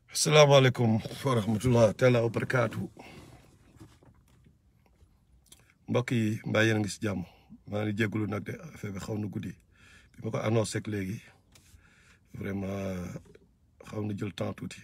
asalaamaaleykum wa rahmatullah taala wa barakaatu mbokk yi mbaa yéen a ngi si jàmm maa ngi jégalu nag de affaire bi xaw na guddi bi ma ko annoncé ak léegi vraiment xaw na jël temps tuuti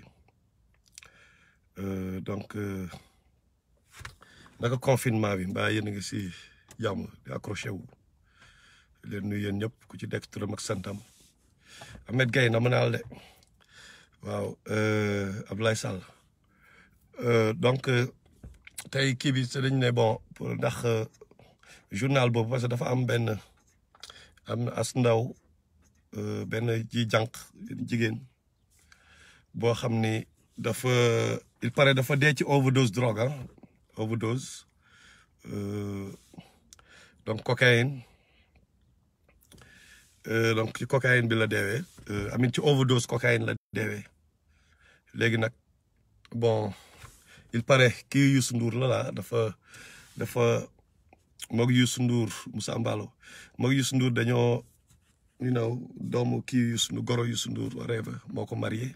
Euh, donc euh, naka confinement bi mbaa yéen a ngi si jàmm di accroché wu leen nuyu yéen ñëpp ku ci dekk turam ak santam Ahmed Gaye na ma naal de waaw euh, Abdoulaye Sall Euh, donc euh, tey kii bi te dañ ne bon pour ndax euh, journal boobu parce que dafa am benn am na as ndaw euh, benn ji jànq jigéen boo xam ni dafa il paraît dafa dee ci overdose drogue ah overdose euh, donc cocaïne euh, donc ci cocaïne bi la deewee euh, amin ci overdose cocaïne la deewee léegi nag bon il paraît kii Youssou Ndour la la dafa dafa moog Youssou Ndour Moussa Mbalo moog Youssou Ndour dañoo you know doomu kii Youssou Ndour goro Youssou Ndour whatever moo ko marié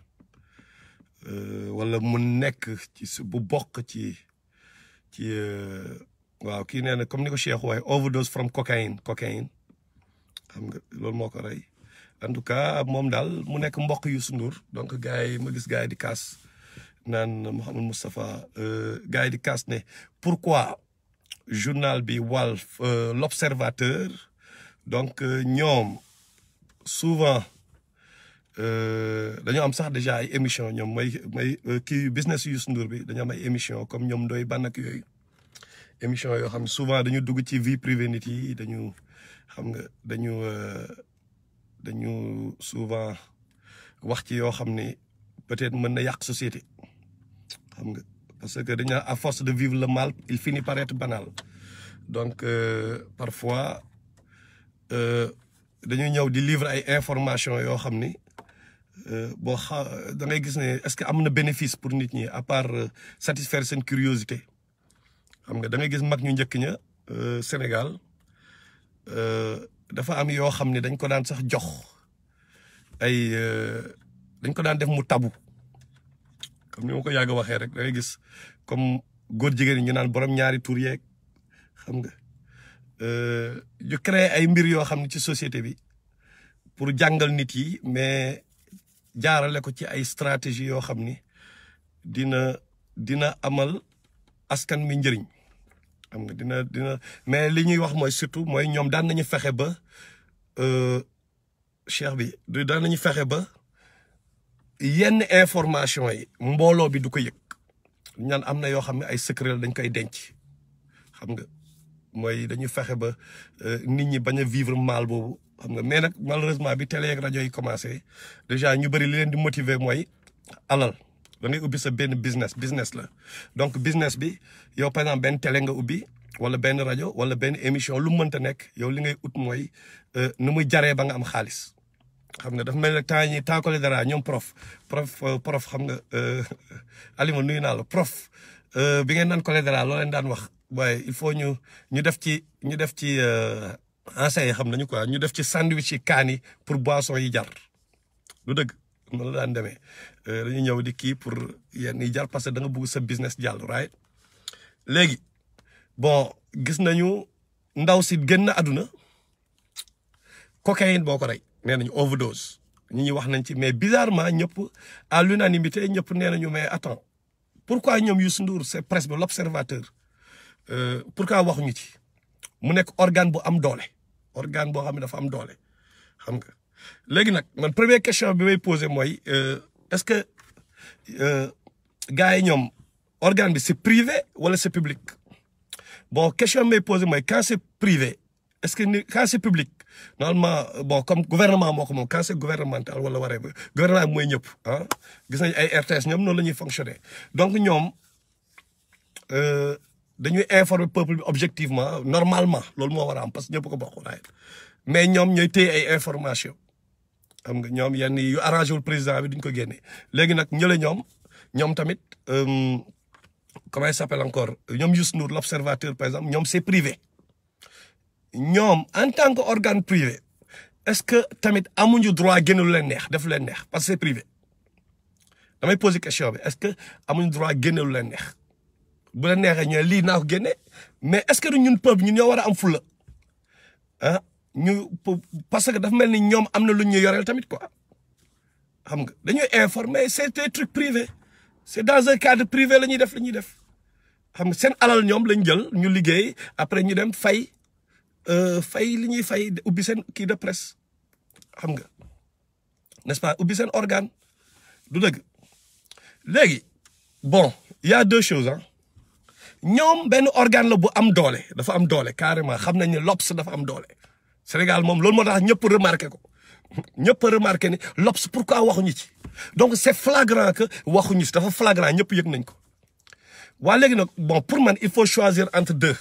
euh, wala mu nekk ci su- bu bokk ci ci euh, waaw kii nee na comme ni ko Cheikh waaye overdose from cocaine cocaine xam nga loolu moo ko rey en tout cas moom daal mu nekk mbokk Youssou Ndour donc gars yi ma gis gars yi di kaas naan Mouhamed Moustapha euh, gars yi di kaas ne pourquoi journal bi Walf euh, l'Observateur donc euh, ñoom souvent euh, dañoo am sax déjà ay émission ñoom mooy mooy euh, kii business Youssou Ndour bi dañoo am ay émission comme ñoom ndoy ban ak yooyu émission yoo xam ne souvent dañu dugg ci vie privée nit yi dañu xam nga dañu euh, dañu souvent wax ci yoo xam ni peut-être mën na yàq société xam nga parce que dañu naan à force de vivre le mal il finit par être banal donc euh, parfois euh, dañuy ñëw di livre ay information yoo xam ni euh, boo xa da ngay gis ne est-ce que am na bénéfice pour nit ñi à part euh, satisfaire seen curiosité xam nga da ngay gis mag ñu njëkk ña euh, Sénégal euh, dafa am yoo xam ne dañ ko daan sax jox ay euh, dañ ko daan def mu tabu comme ni ma ko yàgg a waxee rek da ngay gis comme góor jigéen ñi ñu naan borom ñaari tur yeeg xam nga euh, ñu créer ay mbir yoo xam ne ci société bi pour jàngal nit yi mais jaarale ko ci ay stratégie yoo xam ni dina dina amal askan mi njëriñ xam nga dina dina mais li ñuy wax mooy surtout mooy ñoom daan nañu fexe ba euh, cheikh bi du daan nañu fexe ba yenn information yi mbooloo bi du ko yëg ñaan am na yoo xam ne ay secret la dañ koy denc xam nga mooy dañu fexe ba euh, nit ñi bañ a vivre mal boobu xam nga mais nag malheureusement bi télé ak rajo yi commencé déjà ñu bëri li leen di motiver mooy alal da ngay ubbi sa benn business business la donc business bi yow par exemple benn télé nga ubbi wala benn rajo wala benn émission lu mu mënta nekk yow li ngay ut mooy euh, nu muy jaree ba nga am xaalis xam nga dafa mel ne temps ñi temps collé dara ñoom prof prof euh, prof xam nga euh, Alima nuyu naa la prof euh, bi ngeen naan collé dara loo leen daan wax waaye il faut ñu ñu def ci ñu def ci euh, enseigne yi xam nañu quoi ñu def ci sandwich yi kaan yi pour boisson yi jar du dëgg noonu la daan demee Euh, dañuy ñëw di kii pour yenn yi jar parce que da nga bëgg sa business jàll right léegi bon gis nañu ndaw si génn àdduna cocaïne boo ko rey nee nañu overdose ñi ñi wax nañ ci mais bizarrement ñëpp à l'unanimité ñëpp nee nañu mais attends pourquoi ñoom Youssou Ndour c'est presse bi l'observateur euh, pourquoi waxuñu ci mu nekk organe bu am doole organe boo xam ne dafa am doole xam nga léegi nag man première question bi may posé mooy euh, est-ce que euh, gars yi ñoom organe bi c'est privé wala c'est public bon question bi may posé mooy quand c'est privé est-ce que ni quand c'est public normalement bon comme gouvernement moo ko moom quand c'est gouvernemental wala waree ba gouvernement bi mooy ñëpp ah gis nañ ay RTS ñoom noonu la ñuy fonctionner donc ñoom euh, dañuy informer peuple bi objectivement normalement loolu moo war a am parce que ñëpp ko bokk waaye mais ñoom ñooy téye ay information xam nga ñoom yenn yu arrangé wul président bi duñ ko génne léegi nag ñële ñoom ñoom tamit euh, comment il s'appelle encore ñoom Youssou Ndour l'observateur par exemple ñoom c'est privé ñoom en tant que organe privé est-ce que tamit amuñu droit génn lu leen neex def lu leen neex parce que c'est privé damay poser question bi est-ce que amuñu droit génne lu leen neex bu leen neexee ñu ne lii naa ko génne mais est-ce que ñun peuple ñun ñoo war a am fulla ah ñu parce que dafa mel ni ñoom am na lu ñu yoreel tamit quoi xam nga dañuy informer c'est des trucs privés c'est dans un cadre privé la ñuy def la ñuy def xam nga seen alal ñoom lañ jël ñu liggéey après ñu dem fay fay li ñuy fay ubbi seen kii de presse xam nga n'est-ce pas ubbi seen organe du dëgg léegi bon il y a deux choses ah ñoom benn organe la bu am doole dafa am doole carrément xam nañ ne l'Obs dafa am doole Sénégal moom loolu moo tax ñëpp remarqué ko ñëpp remarqué ni l'Obs pourquoi waxuñu ci donc c'est flagrant que waxuñu ci dafa flagrant ñëpp yëg nañ ko waa léegi nag bon pour man il faut choisir entre deux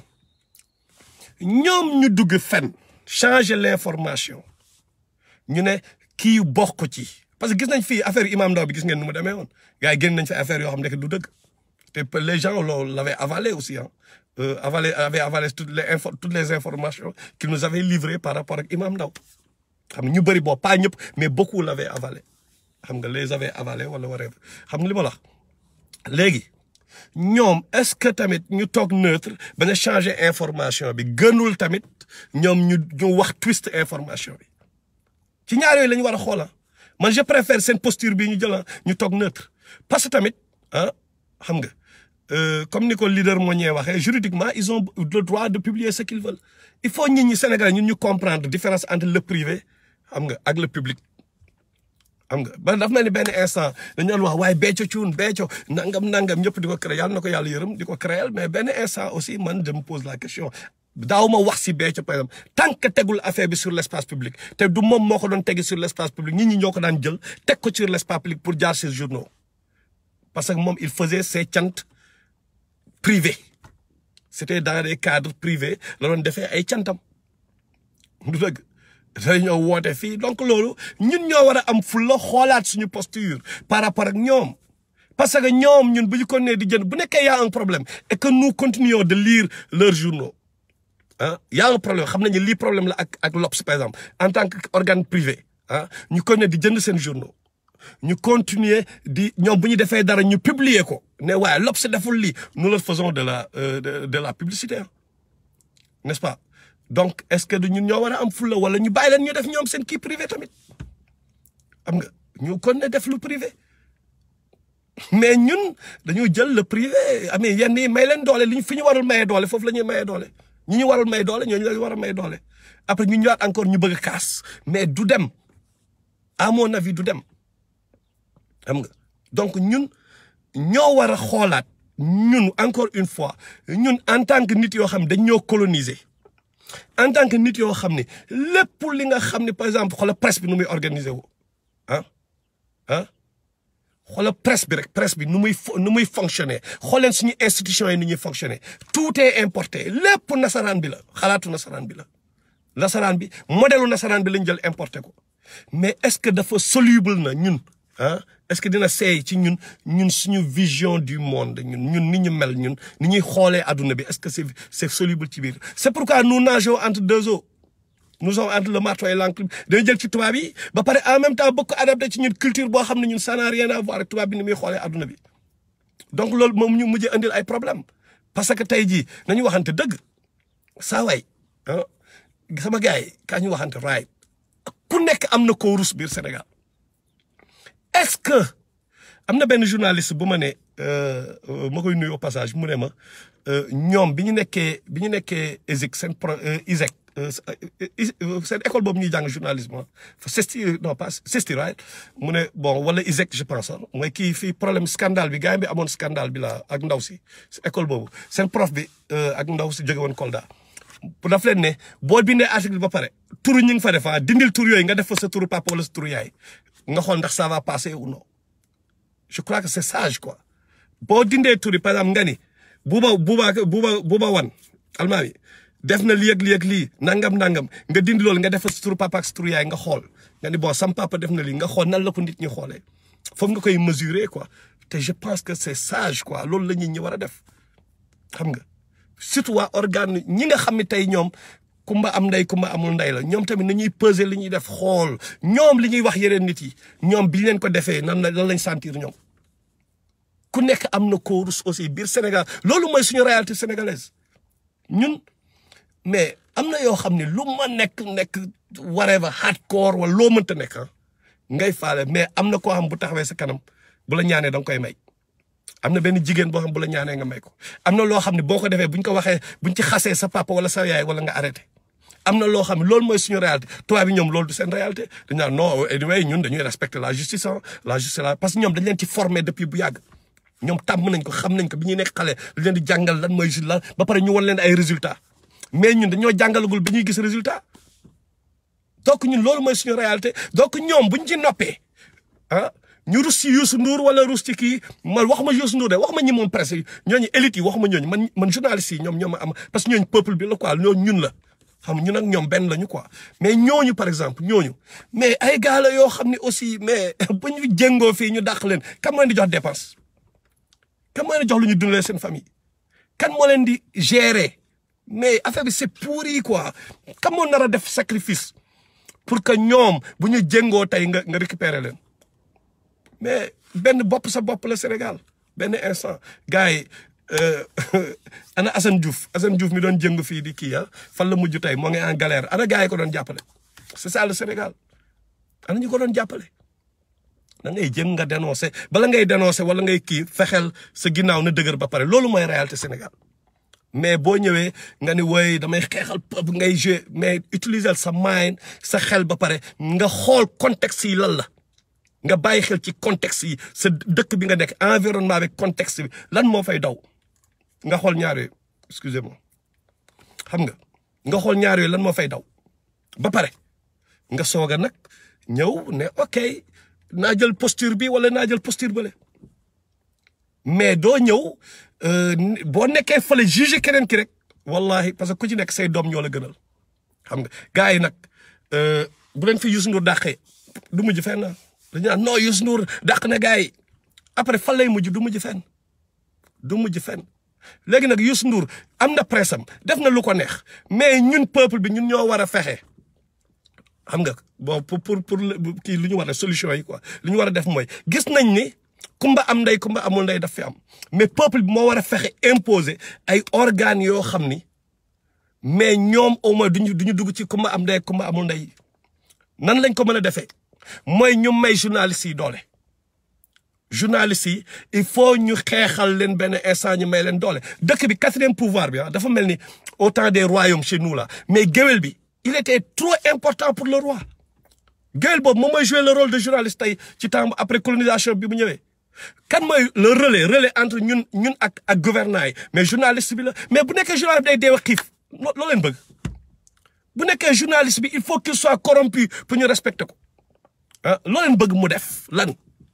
ñoom ñu dugg fen changer l'information ñu ne kii bokk ci parce que gis nañ fii affaire Imam Ndao bi gis ngeen nu mu demee woon gars yi génn nañ fi affaire yoo xam ne du dëgg te les gens loolu l'avaient avalé aussi ah avalé avaient avalé toutes les info toutes les informations qu'ils nous avaient livrées par rapport ak Imam Ndao xam nga ñu bëri bon pas ñëpp mais beaucoup l'avaient avalé xam nga les avaient avalé wala whatever xam nga li ma la wax léegi ñoom est-ce que tamit ñu toog neutre bañ a changer information bi gënul tamit ñoom ñu ñu wax twist information bi ci ñaar yooyu la ñu war a xoola man je préfère seen posture bii ñu jëla ñu toog neutre parce que tamit ah xam nga comme ni ko leader moo ñee waxee juridiquement ils ont le droit de publier ce qu'ils veulent il faut ñit ñi Sénégalais ñun ñu comprendre différence entre le privé xam nga ak le public xam nga ba dafa mel ni benn instant dañu doon wax waaye becco cuun becco nangam nangam ñëpp di ko créer yàlla na ko yàlla yërëm di ko créer mais benn instant aussi man je me pose la question daaw ma wax si becco par exemple tant que tegul affaire bi sur l'espace public te du moom moo ko doon tegi sur l'espace public nit ñi ñoo ko daan jël teg ko sur l'espace public pour jaar ses journaux parce que moom il faisait ses cant privés c'était dans des cadres privés la doon defee ay cantam du dëgg dañoo woote fii donc loolu ñun ñoo war a am fulla xoolaat suñu posture par rapport ak ñoom parce que ñoom ñun bu ñu continuer di jënd bu nekkee y a un problème et que nous continuons de lire leurs journaux ah y a un problème xam nañu lii problème la ak ak l'Obs par exemple en tant que organe privé ah ñu continuer di jënd seen journaux ñu continuer di ñoom bu ñu defee dara ñu publier ko ne waaye l'Obs deful lii nous leur faisons de la de de la publicité n'est-ce pas donc est-ce que du ñun ñoo war a am fulla wala ñu bàyyi leen ñu def ñoom seen kii privé tamit xam nga ñu kon ne def lu privé mais ñun dañu jël le privé amee yenn yi may leen doole li ñu fi ñu warul mayee doole foofu la ñuy mayee doole ñi ñu warul may doole ñooñu la war a may doole après ñu ñëwaat encore ñu bëgg a kaas mais du dem à mon avis du dem xam nga donc ñun ñoo war a xoolaat ñun encore une fois ñun en tant que nit yoo xam dañ ñoo coloniser en tant que nit yoo xam ne lépp li nga xam ne par exemple xoolal presse bi nu muy organiser wu ah ah xoolal presse bi rek presse bi nu muy nu muy fonctionner xooleen suñu institutions yi ni ñuy fonctionner tout est importé lépp nasaraan bi la xalaatu nasaraan bi la nasaraan bi modèle nasaraan bi lañ jël importé ko mais est-ce que dafa soluble na ñun ah est-ce que dina seey ci ñun ñun suñu vision du monde ñun ñun ni ñu mel ñun ni ñuy xoolee adduna bi est-ce que c'est c'est soluble ci biir c'est pourquoi nous nageons entre deux eaux nous sommes entre le marteau et l'enclume dañu jël ci tubaab yi ba pare en même temps bëgg ko adapté ci ñun culture boo xam ne ñun ça n'a rien à voir ak tubaab bi ni muy xoolee adduna bi donc loolu moom ñu mujjee indil ay problème parce que tey jii nañu waxante dëgg saa waay ah sama gars yi kaa ñu waxante raay ku nekk am na koo rus biir Sénégal est-ce que am na benn journaliste bu ma ne ma koy nuyu au passage mu ne ma ñoom bi ñu nekkee bi ñu nekkee ISEC seen pro ISEC seen école boobu ñuy jàng journalisme CESTI non pas CESTI right mu ne bon wala ISEC je pense mooy kii fii problème scandale bi gars yi bi amoon scandale bi la ak ndaw si école boobu seen prof bi ak ndaw si jóge woon Kolda pour daf leen ne boo bindee article ba pare turu ñu ngi fa defa dindil tur yooyu nga def fa sa turu papa wala sa turu yaay nga xool ndax ça va passer ou non je crois que c'est sage quoi boo dindee turi par exemple nga ni buuba buuba buuba buuba wan almaami def na lii ak lii ak lii nangam nangam nga dindi loolu nga def sa turu papa ak sa turu yaay nga xool nga ni bon sam papa def na lii nga xool nan la ko nit ñi xoolee foofu nga koy mesurer quoi te je pense que c'est sage quoi loolu la nit ñi war a def xam nga surtout waa organe ñi nga xam ne tey ñoom kumba am ndey kumba amul ndey la ñoom tamit nañuy peser li ñuy def xool ñoom li ñuy wax yeneen nit yi ñoom biñ leen ko defee nan la lan lañ sentir ñoom ku nekk am na koo rus aussi biir Sénégal loolu mooy suñu réalité sénégalaise ñun mais am na yoo xam ne lu ma nekk nekk whatever hardcore wala loo mënta nekk ah ngay faale mais am na koo xam bu taxawee sa kanam bu la ñaanee da nga koy may am na benn jigéen boo xam bu la ñaanee nga may ko am na loo xam ne boo ko defee buñ ko waxee buñ ci xasee sa papa wala sa yaay wala nga arrêté am na loo xam ne loolu mooy suñu réalité tubaab bi ñoom loolu du seen réalité dañ naan non anyway ñun dañuy respecter la justice ah la justice la parce que ñoom dañ leen ci formé depuis bu yàgg ñoom tàmm nañ ko xam nañ ko bi ñuy nekk xale dañ leen di jàngal lan mooy lan ba pare ñu wan leen ay résultats mais ñun dañoo jàngalagul bi ñuy gis résultat donc ñun loolu mooy suñu réalité donc ñoom buñ ci noppee ah ñu rus ci Youssou Ndour wala rus ci kii man waxuma Youssou Ndour de waxuma ñi moom presse yi ñooñu élite yi waxuma ñooñu man man journaliste yi ñoom ñoo ma am parce que ñooñu peuple bi la quoi ñooñu ñun la xam ñun ak ñoom benn lañu quoi mais ñooñu par exemple ñooñu mais ay gars la yoo xam ne aussi mais bu ñu jéngoo fii ñu dàq leen kan moo leen di jox dépense kan moo leen di jox lu ñu dundalee seen famille kan moo leen di gérer mais affaire bi c'est pourri quoi kan moo nar a def sacrifice pour que ñoom bu ñu jéngoo tey nga nga récupérer leen mais benn bopp sa bopp la Sénégal benn instant gars yi ana Assane Diouf Assane Diouf mi doon jëng fii di kii ah fan la mujj tey moo ngi en galère ana gars yi ko doon jàppale c'est ça le Sénégal ana ñu ko doon jàppale da ngay jëng nga dénoncé bala ngay dénoncé wala ngay kii fexeel sa ginnaaw na dëgër ba pare loolu mooy réalité Sénégal mais boo ñëwee nga ni woy damay xeexal peuple ngay jouer mais utiliser sa mind sa xel ba pare nga xool contexte yi lan la nga bàyyi xel ci contexte yi sa dëkk bi nga nekk environnement bi contexte bi lan moo fay daw nga xool ñaar yooyu excusez-moi xam nga nga xool ñaar yooyu lan moo fay daw ba pare nga soog a nag ñëw ne ok naa jël posture bi wala naa jël posture bële mais doo ñëw boo nekkee fële juger keneen ki rek wallahi parce que ku ci nekk say doom ñoo la gënal xam nga gars yi nag bu leen fi Youssou Ndour dàqee du mujj fenn dañu naan non Youssou Ndour dàq na gars yi après fan lay mujj du mujj fenn du mujj fenn léegi nag Youssou Ndour am na presse am def na lu ko neex mais ñun peuple bi ñun ñoo war a fexe xam nga bon pour pour pour kii lu ñu war a solution yi quoi lu ñu war a def mooy gis nañ ni kumba am ndey kumba amul ndey daf fi am mais peuple bi moo war a fexe imposer ay organes yoo xam ni mais ñoom au moins duñu duñu dugg ci kumba am ndey kumba amul ndey nan lañ ko mën a defee mooy ñu may journalistes yi doole journalistes yi il faut ñu xeexal leen benn instant ñu may leen doole dëkk bi quatrième pouvoir bi ah dafa mel ni au temps des royaumes chez nous là mais géwél bi il était trop important pour le roi géwél boobu moom mooy jouer le rôle de journaliste tey ci temps après colonisation bi mu ñëwee kan mooy le relais relais entre ñun ñun ak ak gouvernants yi mais journaliste bi la mais bu nekkee journaliste bi day deew xiif loo leen bëgg bu nekkee journaliste bi il faut qu'il soit corrompu pour ñu respecter ko ah loo leen bëgg mu def lan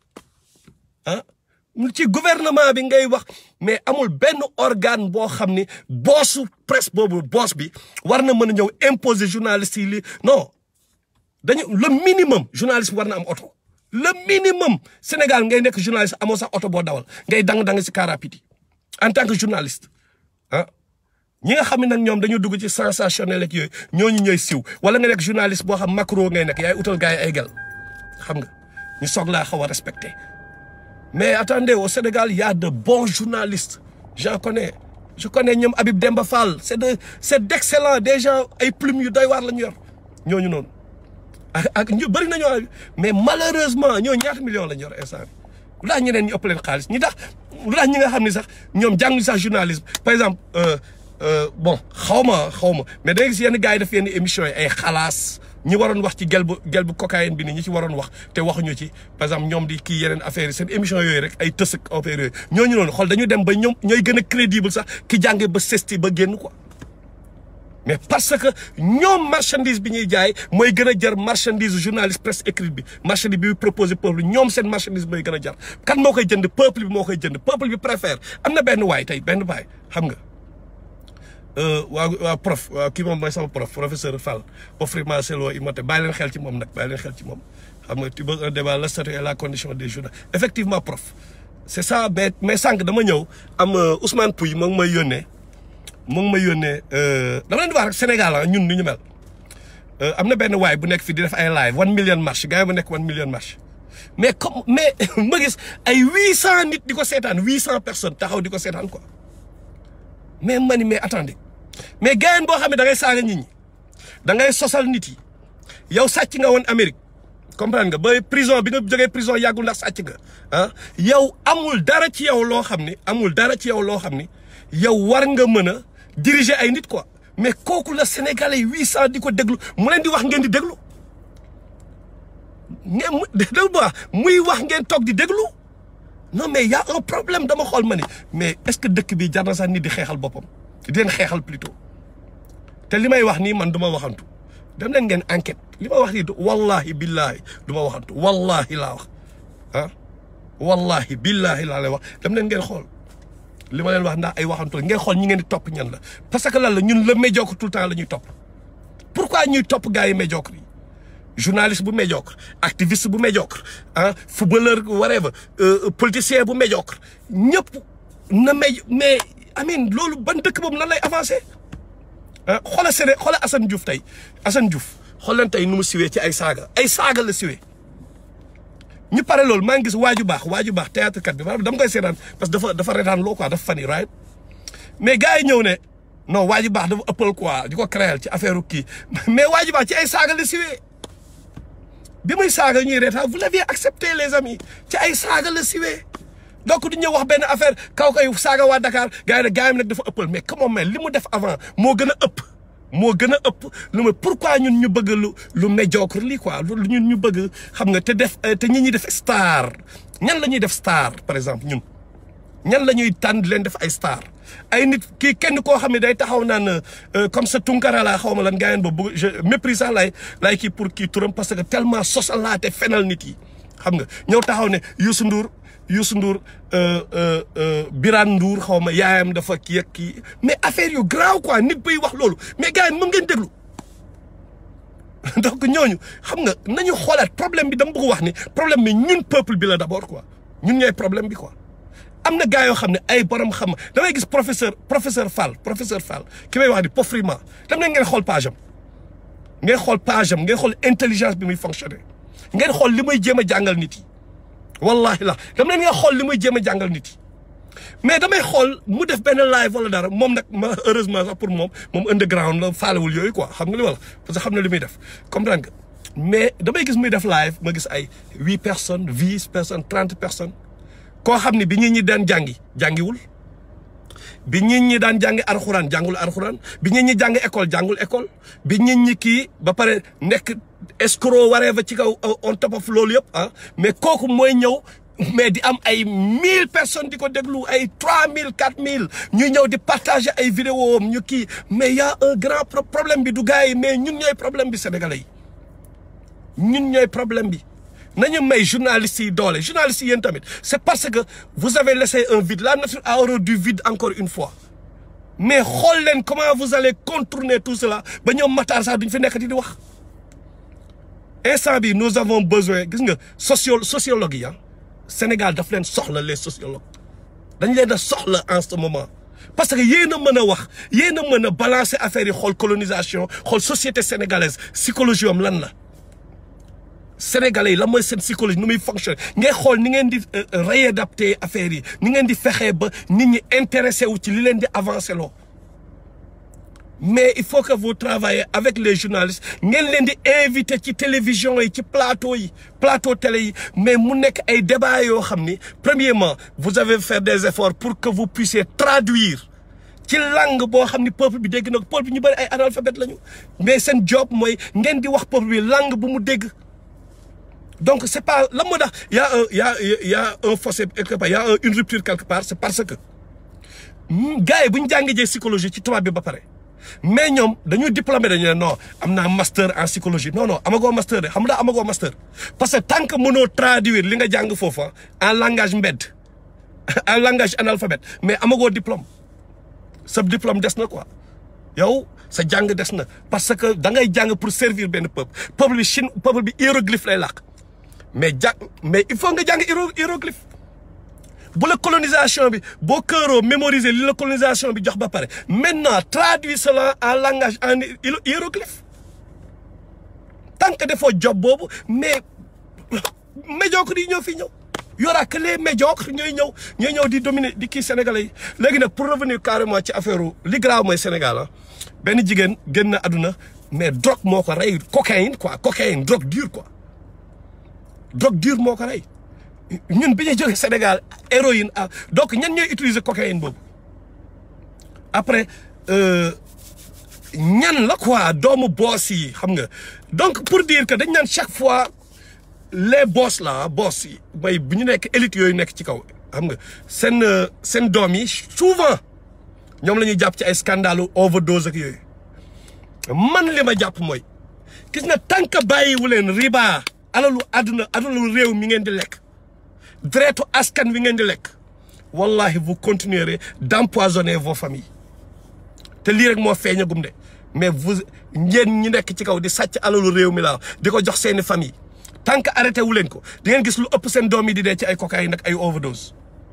ah ci gouvernement bi ngay wax mais amul benn organe boo xam ni boosu presse boobu boos bi war na mën a ñëw imposer journaliste yi li non dañu le minimum journaliste bi war na am oto le minimum Sénégal ngay nekk journaliste amoo sax oto boo dawal ngay dang-dang si car rapide yi en tant que journaliste ah ñi nga xam ne nag ñoom dañu dugg ci sensationnel ak yooyu ñooñu ñooy siw wala nga nekk journaliste boo xam macro ngay nekk yaay utal gars yi ay gel xam nga ñu soog laa xaw a respecté mais attendez au Sénégal il y a de bons journalistes j'en connais je connais ñoom Habib Demba Fall c'est de c'est d'excellent des gens ay plumes yu doy waar la ñu yor ñooñu noonu ak ak ñu bëri nañoo mais malheureusement ñoo ñaata millions la ñu yor instant bi lu tax ñeneen ñu ëpp leen xaalis ñi tax lu tax ñi nga xam ne sax ñoom jànguñu sax journalisme par exemple bon xaw ma xaw ma mais da nga gis yenn gars yi def yenn émissions yi ay xalaas ñi waroon wax ci gel bu gel bu cocaïne bi ni ñi ci waroon wax te waxuñu ci par exemple ñoom di kii yeneen affaires yi seen émission yooyu rek ay tës ak affaire yooyu ñooñu noonu xool dañu dem ba ñoom ñooy gën a crédible sax ki jànge ba sesti ba génn quoi mais parce que ñoom marchandise bi ñuy jaay mooy gën a jar marchandise journaliste presse écrite bi marchandise bi proposé peuple ñoom seen marchandise mooy gën a jar kan moo koy jënd peuple bi moo koy jënd peuple bi préfère am na benn waay tey benn waay xam nga waa waa prof waa kii moom mooy sama prof professeur Fall offriment selo immoté bàyyi leen xel ci moom nag bàyyi leen xel ci moom xam nga tu veux un débat le statut et la condition des journalistes effectivement prof c'est ça mais mais sànq dama ñëw am Ousmane Pouy moo ngi may yónnee moo ngi may yónnee dama leen di wax rek Sénégal ah ñun ni ñu mel am na benn waay bu nekk fii di def ay live one million marche gars yi bu nekk one million marche mais comme mais ma gis ay huit cent nit di ko seetaan huit cent personnes taxaw di ko seetaan quoi mais ma ni mais attendez mais gayen boo xam ne da ngay saaga nit ñi da ngay sosal nit yi yow sàcc nga woon Amérique comprendre nga ba prison bi nga jógee prison yàggul ndax sàcc nga ah yow amul dara ci yow loo xam ne amul dara ci yow loo xam ne yow war nga mën a diriger ay nit quoi mais kooku la sénégalais huit cent di ko déglu mu leen di wax ngeen di déglu ngeen mu déglu bu muy wax ngeen toog di déglu non mais y a un problème dama xool ma ni mais est-ce que dëkk bi jar na sax nit di xeexal boppam di leen xeexal plutôt te li may wax nii man du ma waxantu dem leen ngeen enquête li ma wax nii wallahi billahi du ma waxantu wallahi laa wax ah wallahi billahi laa lay wax dem leen ngeen xool li ma leen wax ndax ay waxantu ngeen xool ñi ngeen di topp ñan la parce que lan la ñun le médiocre tout le temps la ñuy topp pourquoi ñuy topp gars yi médiocre yi journaliste bu médiocre activiste bu médiocre ah footballeur whatever politicien bu médiocre ñëpp na méj mais amin loolu ban dëkk boobu nan lay avancé ah xoola Séné xoola Assane Diouf tey Assane Diouf xool leen tey nu mu siwee ci ay saaga ay saaga la siwee ñu pare loolu maa ngi gis waaju baax waaju baax théâtre kat bi maanaam dama koy seetaan parce que dafa dafa retaan loo quoi dafa fani right mais gars yi ñëw ne non waaju baax dafa ëppal quoi di ko créer ci affaire kii mais waaju baax ci ay saaga la siwee bi muy saaga ñuy reetaan vous l'avez accepté les amis ci ay saaga la siwee donc du ñëw wax benn affaire kaw kay saaga waa Dakar gars yi ne gars yi nag dafa ëppal mais comment mais li mu def avant moo gën a ëpp moo gën a ëpp lu ma pourquoi ñun ñu bëgg lu lu médiocre lii quoi lu ñun ñu bëgg xam nga te def te ñi ñuy def star ñan la ñuy def star par exemple ñun ñan la ñuy tànn di leen def ay star ay nit kii kenn koo xam ne day taxaw naan comme ça Tunkara laa xaw ma lan gars yi ba bëgg je méprise sax lay lay kii pour kii turam parce que tellement sosalaate fenal nit yi xam nga ñëw taxaw ne Youssou Ndour Youssou Ndour Birane Ndour xaw ma yaayam dafa kii ak kii mais affaire yu grave quoi nit bay wax loolu mais gars yi mën ngeen déglu donc ñooñu xam nga nañu xoolaat problème bi dama bëgg wax ni problème bi ñun peuple bi la d'abord quoi ñun ñooy problème bi quoi. am na gars yoo xam ne ay borom xam damay gis professeur professeur Fall professeur Fall ki may wax di Pofrima dem na ngeen xool page am ngeen xool page am ngeen xool intelligence bi muy fonctionner ngeen xool li muy jéem a jàngal nit yi. wallahi la dam leen nga xool li muy jéem a jàngal nit yi mais damay xool mu def benn live wala dara moom nag ma heureusement sax pour moom moom underground la faalewul yooyu quoi xam nga li wala parce que xam na li muy def comprendre nga mais damay gis muy def live ma gis ay huit personnes dix personnes trente personnes koo xam ne bi nit ñi daan jàngi jàngiwul bi nit ñi daan jàngi arxuraan jàngul arxuraan bi nit ñi jàngi école jàngul école bi nit ñi kii ba pare nekk escroc waree ba ci kaw on top of loolu yëpp ah mais kooku mooy ñëw mais di am ay mille personnes di ko déglu ay trois mille quatre mille ñuy ñëw di partager ay vidéo am ñu kii mais y a un grand problème bi du gars yi mais ñun ñooy problème bi sénégalais yi ñun ñooy problème bi nañu may journalistes yi doole journalistes yi yéen tamit c'est parce que vous avez laissé un vide la nature a horreur du vide encore une fois mais xool leen comment vous allez contourner tout cela ba ñoom Matar sax duñ fi nekk di wax instant bi nous avons besoin gis nga socio sociologue yi ah Sénégal daf leen soxla les sociologues dañ leen a soxla en ce moment parce que yéen a mën a wax yéen a mën a balancer affaire yi xool colonisation xool société sénégalaise psychologie am lan la sénégalais yi la mooy seen psychologie nu muy fonctionner ngay xool ni ngeen di réadapter affaire yi ni ngeen di fexee ba nit ñi intéressé wu ci li leen di avancer loo mais il faut que vous travaillez avec les journalistes ngeen leen di inviter ci télévision yi ci plateau yi plateau télé yi mais mu nekk ay débat yoo xam ni premièrement vous avez fait des efforts pour que vous puissiez traduire ci langue boo xam ni peuple bi dégg na ko peuple bi ñu bëri ay analphabètes lañu mais seen job mooy ngeen di wax peuple bi langue bu mu dégg donc c'est pas la moo tax y a un y a y a un fossé quelque part y a une rupture quelque part c'est parce que gars yi bu ñu jàngee jee psychologie ci tubaab bi ba pare mais ñoom dañuy diplômé dañu ne non am naa master en psychologie non non amagoo master de xam nga amagoo master parce que tant que mënoo traduire li nga jàng foofa en langage mbedd en langage analphabète mais amagoo diplôme sa diplôme des na quoi yow sa jàng des na parce que da ngay jàng pour servir benn peuple peuple bi Chine peuple bi hiéroglyphe lay làkk mais jàng mais il faut nga jàng hiéroglyphe bu la colonisation bi boo këeroo mémoriser li la colonisation bi jox ba pare maintenant traduis cela en langage en hiéroglyphe tant que defoo job boobu mais médiocre yi ñoo fi ñëw y aura que les médiocres ñooy ñëw ñooy ñëw di dominer di kii sénégalais yi léegi nag pour revenir carrément ci affaire li grave mooy Sénégal ah benn jigéen génn na àdduna mais drogue moo ko rey cocaïne quoi cocaïne drogue dure quoi drogue dure moo ko rey ñun bi ñu jógee Sénégal héroïne ah donc ñan ñooy utiliser cocaïne boobu après ñan la quoi doomu boss yi xam nga donc pour dire que dañ naan chaque fois les boss là boss yi mooy bu ñu nekk élite yooyu nekk ci kaw xam nga seen seen doom yi souvent ñoom la ñuy jàpp ci ay scandale overdose ak yooyu man li ma jàpp mooy gis na tant que bàyyiwu leen riba alalu àdduna alalu réew mi ngeen di lekk deretu askan wi ngeen di lekk wallahi vous continuerez d'empoisonner vos familles te lii rek moo feeñagum de mais vous ngeen ñi nekk ci kaw di sàcc alalu réew mi laa di ko jox seeni famille tant que arrêté wu leen ko di ngeen gis lu ëpp seen doom yi di dee ci ay cocaïne nag ay overdose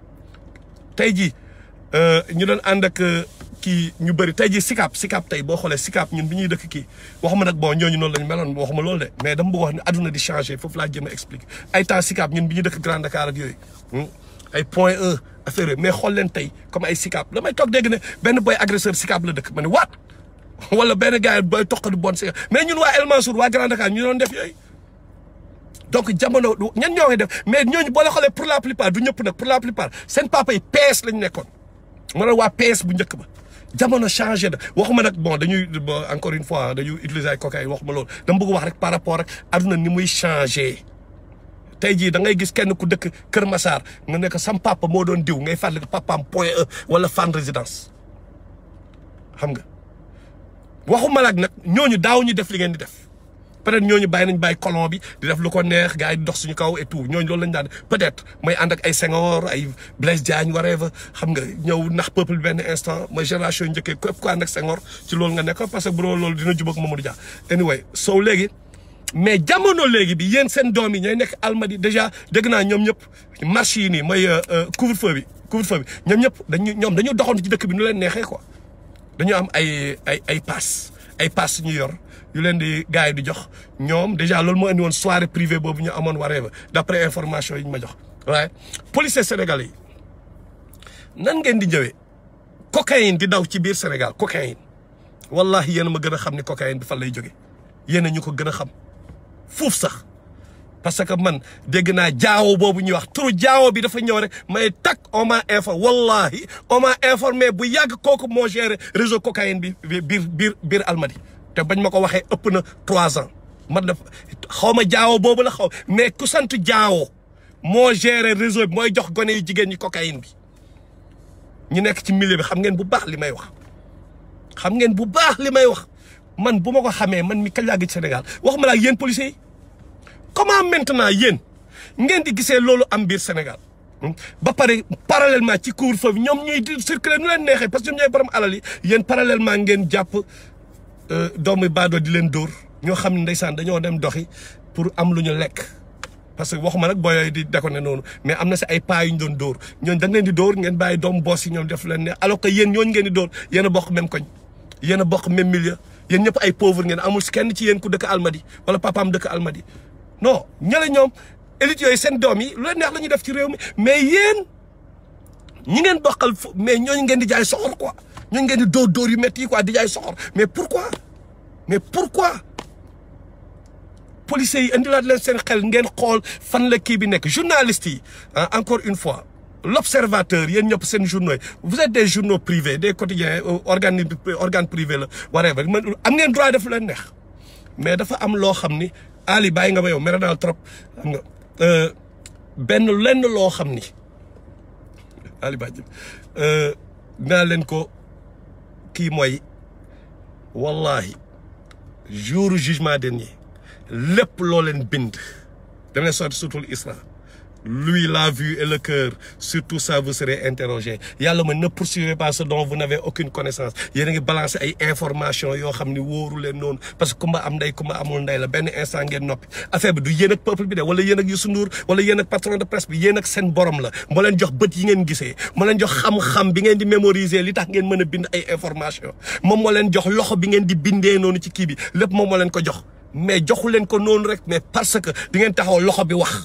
tey jii ñu doon ànd ak kii ñu bëri tey jii sikap sikap tey boo xoolee sikap ñun bi ñuy dëkk kii waxuma nag bon ñooñu noonu lañu meloon waxuma loolu de mais dama bëgg wax ne adduna di changé foofu laa jëm a expliquer ay temps sikap ñun bi ñuy dëkk Grand Dakar ak yooyu ay point un affaire yooyu mais xool leen tey comme ay sikap damay toog dégg ne benn boy agresseur sikap la dëkk ma ne waat wala benn gars yi booy toqadu bon sikap mais ñun waa El Mansour waa Grand Dakar ñu doon def yooyu donc jamono ñan ñoo ngi def mais ñooñu boo la xoolee pour la plupart du ñëpp nag pour la plupart seen papa yi PS lañu nekkoon ma ne waa PS bu njëkk ba jamono changé na waxuma nag bon dañuy encore une fois dañuy utiliser ay cocaïne waxuma loolu dama bëgg wax rek par rapport ak aduna ni muy changé tey jii da ngay gis kenn ku dëkk Kër Massar nga nekk sam papa moo doon diw ngay fàttali papaam point E wala fan résidence xam nga waxuma nag nag ñooñu daaw ñu def li ngeen di def peut-être ñooñu bàyyi nañ bàyyi colon bi di def lu ko neex gars yi di dox suñu kaw et tout ñooñu loolu lañ daan peut-être mooy ànd ak ay Senghor ay Blaise Diagne whatever xam nga ñëw nax peuple benn instant mooy génération njëkkee képp ku ànd ak Senghor ci loolu nga nekk parce que bu loolu dina jubóog Mamadou Dia anyway so léegi mais jamono léegi bi yéen seen doom yi ñooy nekk almadi déjà dégg naa ñoom ñëpp marché yi nii mooy couvre-feu bi couvre-feu bi ñoom ñëpp dañu ñoom dañu doxantu ci dëkk bi nu leen neexee quoi dañu am ay ay ay pass ay pass ñu yor yu leen di gars yi di jox ñoom déjà loolu moo indi woon soirée privée boobu ñu amoon waree ba d'après information yi ñu ma jox waaye policiers sénégalais yi nan ngeen di ñëwee cocaïne di daw ci biir Sénégal cocaïne wallahi yéen a ma gën a xam ni cocaïne bi fan lay jóge yéen a ñu ko gën a xam fuuf sax parce que man dégg naa jaawo boobu ñuy wax turu jaawo bi dafa ñëw rek may tak on m'a informé wallahi on m'a informé bu yàgg kooku moo géré réseau cocaïne bi biir biir biir Almadi te bañ ma ko waxee ëpp na trois ans man def xaw ma jaawo boobu la xaw mais ku sant jaawo moo géré réseau bi mooy jox gone yu jigéen ñi cocaïne bi ñu nekk ci milieu bi xam ngeen bu baax li may wax xam ngeen bu baax li may wax man bu ma ko xamee man mi kañ laa gis Sénégal waxuma la ak yéen policiers yi comment maintenant yéen ngeen di gisee loolu am biir Sénégal ba pare parallèlement ci couvre-feu bi ñoom ñuy di circuler nu leen neexee parce que ñoom ñooy borom alal yi yéen parallèlement ngeen jàpp doomu baadoo di leen dóor ñoo xam ne ndeysaan dañoo dem doxi pour am lu ñu lekk parce que waxuma nag booy yooyu di déconné noonu mais am na si ay pas yu ñu doon dóor ñooñu da leen di dóor ngeen bàyyi doomu boss yi ñoom def leen ne alors que yéen ñooñu ngeen di dóor yéen a bokk même koñ yéen a bokk même milieu yéen ñëpp ay pauvre ngeen amul si kenn ci yéen ku dëkk Almadi wala papaam dëkk Almadi non ñële ñoom élite yooyu seen doom yi lu leen neex la ñuy def ci réew mi mais yéen ñi ngeen bokkal fu mais ñooñu ngeen di jaay soxor quoi ñooñu ngeen di dóor dóor yu métti yi quoi di jaay soxor mais pourquoi mais pourquoi policiers yi indilaat leen seen xel ngeen xool fan la kii bi nekk journalistes yi encore une fois l'observateur yéen ñëpp seen journaux yi vous êtes des journaux privés des quotidiens organes organe privé la whatever man am ngeen droit def leen neex mais dafa am loo xam ni Ali bàyyi nga ma yow mere naa trop xam nga benn lenn loo xam ni Ali bàyyi naa leen ko kii mooy wallahi jour jugement dernier lépp loo leen bind dama leen sotti surtout Isra lui la vue et le cœur sur tout ça vous serez interrogé yàlla ma ne poursuivez pas ce dont vous n'avez aucune connaissance yéen a ngi balancer ay information yoo xam ni wóoru leen noonu parce que kumba am ndey kumba amul ndey la benn instant ngeen noppi affaire bi du yéen ak peuple bi de wala yéen ak Youssou Ndour wala yéen ak patron de presse bi yéen ak seen borom la moo leen jox bët yi ngeen gisee moo leen jox xam-xam bi ngeen di mémoriser li tax ngeen mën a bind ay information moom moo leen jox loxo bi ngeen di bindee noonu ci kii bi lépp moom moo leen ko jox mais joxu leen ko noonu rek mais parce que di ngeen taxaw loxo bi wax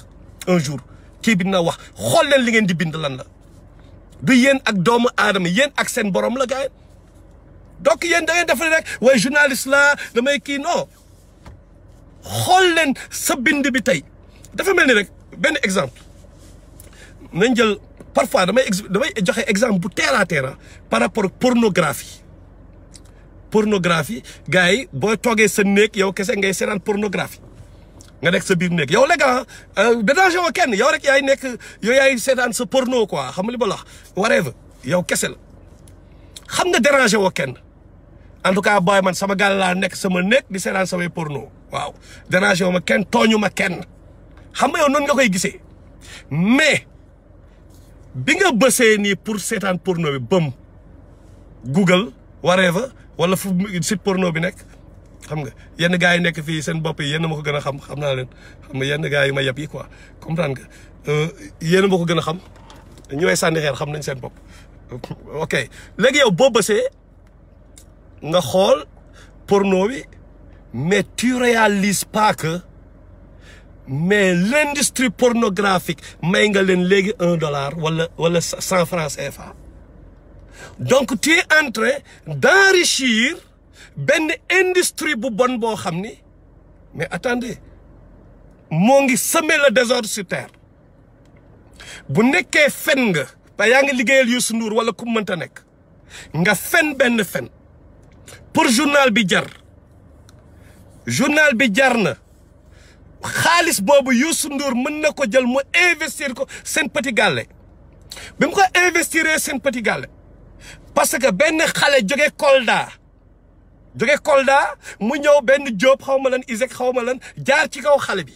un jour kii bi na wax xool leen li ngeen di bind lan la du yéen ak doomu aadama yéen ak seen borom la gars yi donc yéen da ngeen def rek waaye journaliste la damay kii non xool leen sa bind bi tey dafa mel ni rek benn exemple nañ jël parfois damay damay joxe exemple bu terre à terre par rapport ak pornographie pornographie gars yi boo toogee sa néeg yow kese ngay seetaan pornographie nga nekk sa biir néeg yow léegi ah déranger woo kenn yow rek yaay nekk yow yaay seetaan sa porno quoi xam nga li ma la wax whatever yow kese la xam nga déranger woo kenn en tout cas booy man sama gàll laa nekk sama néeg di seetaan samay porno waaw déranger woo ma kenn tooñu ma kenn xam nga yow noonu nga koy gisee mais bi nga bësee nii pour seetaan porno bi bëm Google whatever wala fu site porno bi nekk xam nga yenn gars yi nekk fii seen bopp yi yenn ma ko gën a xam xam naa leen xam nga yenn gars yi ma yab yi quoi comprendre nga yenn ma ko gën a xam ñu may sànni xeer xam nañ seen bopp. ok léegi yow boo bësee nga xool porno bi mais tu réalises pas que mais l'industrie pornographique may nga leen léegi un dollar wala wala cent francs CFA donc tu es en train d'enrichir benn industrie bu bon boo xam ni mais attendez moo ngi semer le désordre sur terre bu nekkee fen nga ba yaa ngi liggéeyal Youssou Ndour wala ku mënta nekk nga fen benn fen pour journal bi jar journal bi jar na xaalis boobu Youssou Ndour mën na ko jël mu investir ko seen petit gàlle bi mu ko investir seen petit gàlle parce que benn xale jóge Kolda jóge Kolda mu ñëw benn Jóob xaw ma lan Isaac xaw ma lan jaar ci kaw xale bi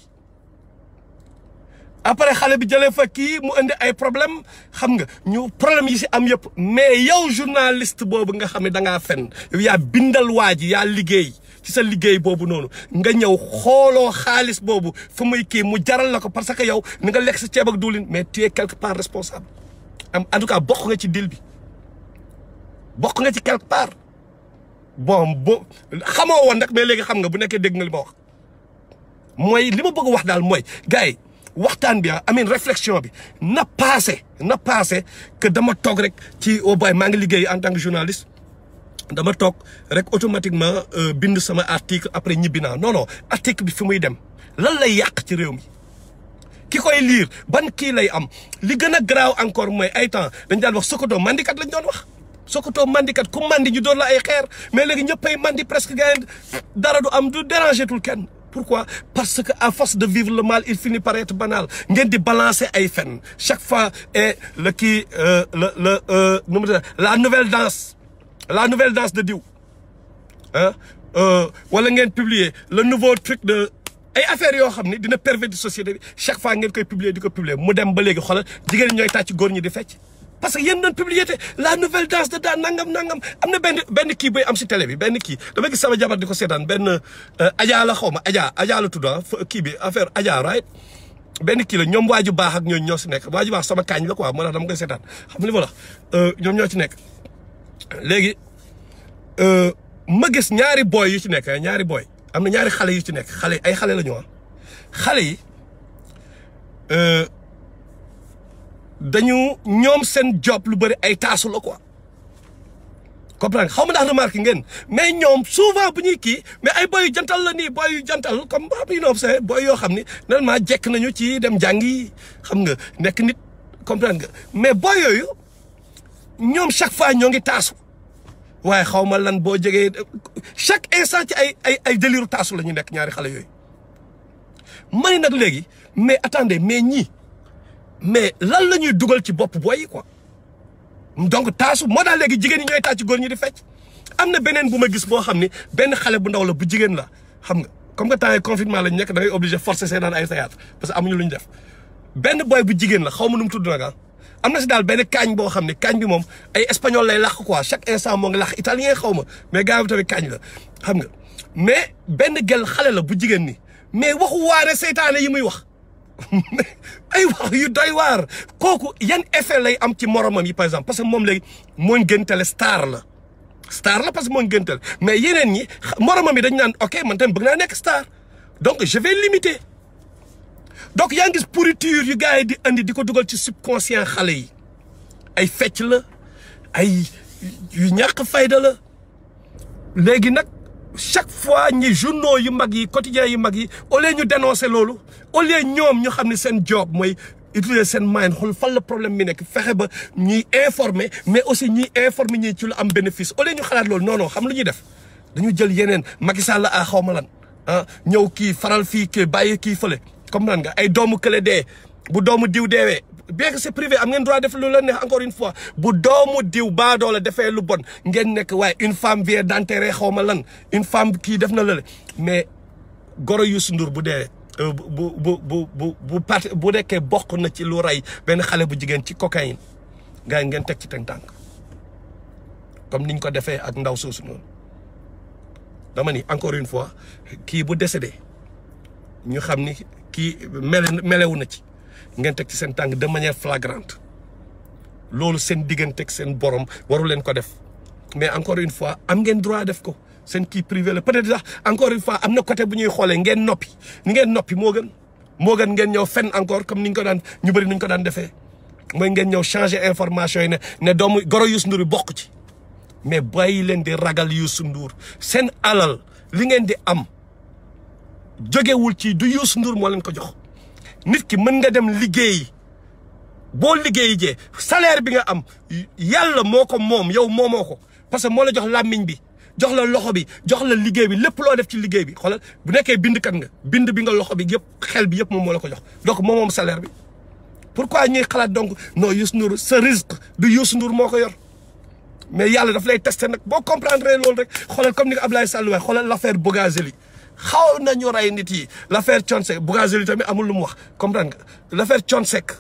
après xale bi jëlee fa kii mu indi ay problème xam nga ñu problème yi si am yëpp mais yow journaliste boobu nga xam ne da ngaa fen yow yaa bindal waa ji yaa liggéey ci sa liggéey boobu noonu nga ñëw xooloo xaalis boobu fu muy kii mu jaral la ko parce que yow ni nga lekk sa ceeb ak diwlin mais tu es quelque part responsable am en tout cas bokk nga ci deal bi bokk nga ci quelque part bon bo xamoo woon nag mais léegi xam nga bu nekkee dégg nga li ma wax mooy li ma bëgg wax daal mooy gars yi waxtaan bi ah amin réflexion bi na passé na passé que dama toog rek ci au boy maa ngi liggéey en tant que journaliste dama toog rek automatiquement bind sama article après ñibbi naa non non article bi fi muy dem lan lay yàq ci réew mi ki koy liir ban kii lay am li gën a garaaw encore mooy ay temps dañ daan wax Sokoto mandikat lañ doon wax Sokoto mandikat ku mandi ñu doon la ay xeer mais léegi ñëppay mandi presque gars dara du am du déranger tul kenn pourquoi parce que à force de vivre le mal il finit par être banal ngeen di balancer ay fen chaque fois et le kii le le nu mu la nouvelle danse la nouvelle danse de diw ah wala ngeen publier le nouveau truc de ay affaires yoo xam ne dina pervertir société bi chaque fois ngeen koy publier di ko publier mu dem ba léegi xoolal jigéen ñooy tàcc góor ñi di fecc parce que yéen doon publier te la nouvelle danse de daan nangam nangam am na benn benn kii buy am si télé bi benn kii dama gis sama jabar di ko seetaan benn Adja la xaw ma Adja Adja la tudd kii bi affaire Adja right benn kii la ñoom waaju baax ak ñooñu ñoo si nekk waaju baax sama kaañ la quoi moo tax dama koy seetaan xam li ma la ñoom ñoo ci nekk léegi ma gis ñaari booy yu ci nekk ñaari booy am na ñaari xale yu ci nekk xale ay xale la ñu xale yi dañu ñoom seen job lu bëri ay taasu la quoi comprendre xaw ma ndax remarque ngeen mais ñoom souvent bu ñuy kii mais ay boy yu jantal la nii boy yu jantal comme ba you know c'est boy yoo xam ni normalement jekk nañu ci dem jàngi xam nga nekk nit comprendre nga mais boy yooyu ñoom chaque fois ñoo ngi taasu waaye xaw ma lan boo jegee chaque instant ci ay ay ay délire taasu la ñu nekk ñaari xale yooyu mani nag léegi mais attendez mais ñii mais lan la ñuy dugal ci bopp booy yi quoi donc taasu moo daal léegi jigéen ñi ñooy tàcc góor ñi di fecc am na beneen bu ma gis boo xam ni benn xale bu ndaw la bu jigéen la xam nga comme que temps yi confinement lañ nekk da ngay obligé forcer seen ay théâtre parce que amuñu lu ñu def benn boy bu jigéen la xaw ma nu mu tudd nag ah am na si daal benn kaañ boo xam ne kaañ bi moom ay espagnol lay làq quoi chaque instant moo ngi làq italien xaw ma mais gars bi tamit kaañ la xam nga mais benn gel xale la bu jigéen ni mais waxu waare seytaane yi muy wax ay wax yu doy waar kooku yan effet lay am ci moromam yi par exemple parce que moom léegi moo gëntale star la star la parce que moo gëntale mais yeneen ñi moromam yi dañu naan ok man tamit bëgg naa nekk star donc je vais limiter donc yaa ngi gis pourriture yu gars yi di andi di ko dugal ci subconscient xale yi ay fecc la ay yu ñàkk fayda la léegi nag chaque fois ñi journaux yu mag yi quotidiens yu mag yi au lieu ñu dénoncer loolu au lieu ñoom ñu xam ne seen job mooy utiliser seen mind xool fan la problème bi nekk fexe ba ñuy informer mais aussi ñuy informer ñi ci lu am bénéfice au lieu ñu xalaat loolu non non xam lu ñuy def dañu jël yeneen Macky Sall a xaw ma lan ah ñëw kii faral fii kii bàyyi kii fële comme nan nga ay doomu kële dee bu doomu diw deewee bien que c'est privé am ngeen droit def lu la neex encore une fois bu doomu diw baadoo la defee lu bon ngeen nekk waaye une femme vient d'enterrer xaw ma lan une femme kii def na lale mais goro Youssou Ndour bu dee bu bu bu bu bu parti bu nekkee bokk na ci lu rey benn xale bu jigéen ci cocaïne gars yi ngeen teg ci teg tànk comme niñ ko defee ak ndaw soosu noonu dama ni encore une fois kii bu décédé ñu xam ni kii mele melewu na ci ngeen teg ci seen tànk de manière flagrante loolu seen digganteeg seen borom waru leen ko def mais encore une fois am ngeen droit def ko seen kii privé la peut-être sax encore une fois am na côté bu ñuy xoolee ngeen noppi ni ngeen noppi moo gën moo gën ngeen ñëw fen encore comme ni ñu ko daan ñu bëri ni ñu ko daan defee mooy ngeen ñëw changer information yi ne ne doomu goro Youssou Ndour yi bokk ci mais bàyyi leen di ragal Youssou Ndour seen alal li ngeen di am jógewul ci du Youssou Ndour moo leen ko jox nit ki mën nga dem liggéeyi boo liggéeyi jee salaire bi nga am yàlla moo ko moom yow moomoo ko parce que moo la jox làmmiñ bi jox la loxo bi jox la liggéey bi lépp loo def ci liggéey bi xoolal bu nekkee bindkat nga bind bi nga loxo bi yëpp xel bi yëpp moom moo la ko jox donc moom moom salaire bi pourquoi ñuy xalaat donc non Youssou Ndour sa risque du Youssou Ndour moo ko yor mais yàlla daf lay testé nag boo comprendre loolu rek xoolal comme ni ko Abdoulaye Sall waxee xoolal l'affaire Bougazelli xaw nañu rey nit yi l'affaire Thione Seck Bougazelli tamit amul lu mu wax comprendre nga l'affaire Thione Seck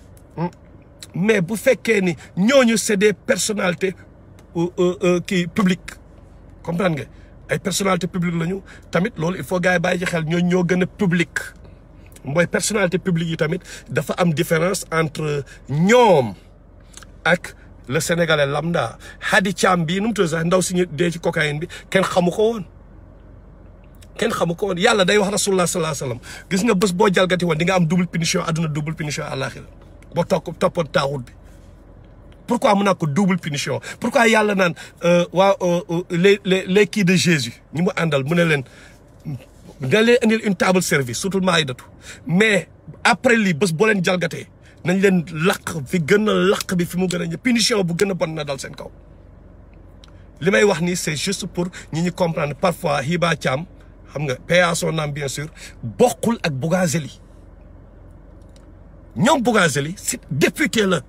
mais bu fekkee ni ñooñu c'est des personnalités kii publiques comprendre nga ay personnalités publiques lañu tamit loolu il faut gars yi bàyyi ci xel ñooñu ñoo gën a public mooy personnalité publique yi tamit dafa am différence entre ñoom ak le sénégalais lambda Hadi Thiam bii nu mu tudd sax ndaw si ñu dee ci cocaïne bi kenn xamu ko woon kenn xamu ko woon yàlla day wax rasulullah sallallahu alayhi wasallam gis nga bés boo jalgati woon di nga am double punition àdduna double punition àllaaxira boo toog toppoon taaxut bi pourquoi mu naa ko double punition pourquoi yàlla naan waa les les les kii de Jésus ñi mu àndal mu ne leen nga leen indil une table service surtout maayidatu mais après lii bés boo leen jalgatee nañ leen laq fi gën a laq bi fi mu gën a punition bu gën a bon na dal seen kaw li may wax nii c'est juste pour ñi ñu comprendre parfois Hiba Thiam xam nga paix à son âme bien sûr bokkul ak Bougazelli ñoom Bougazelli c'est député la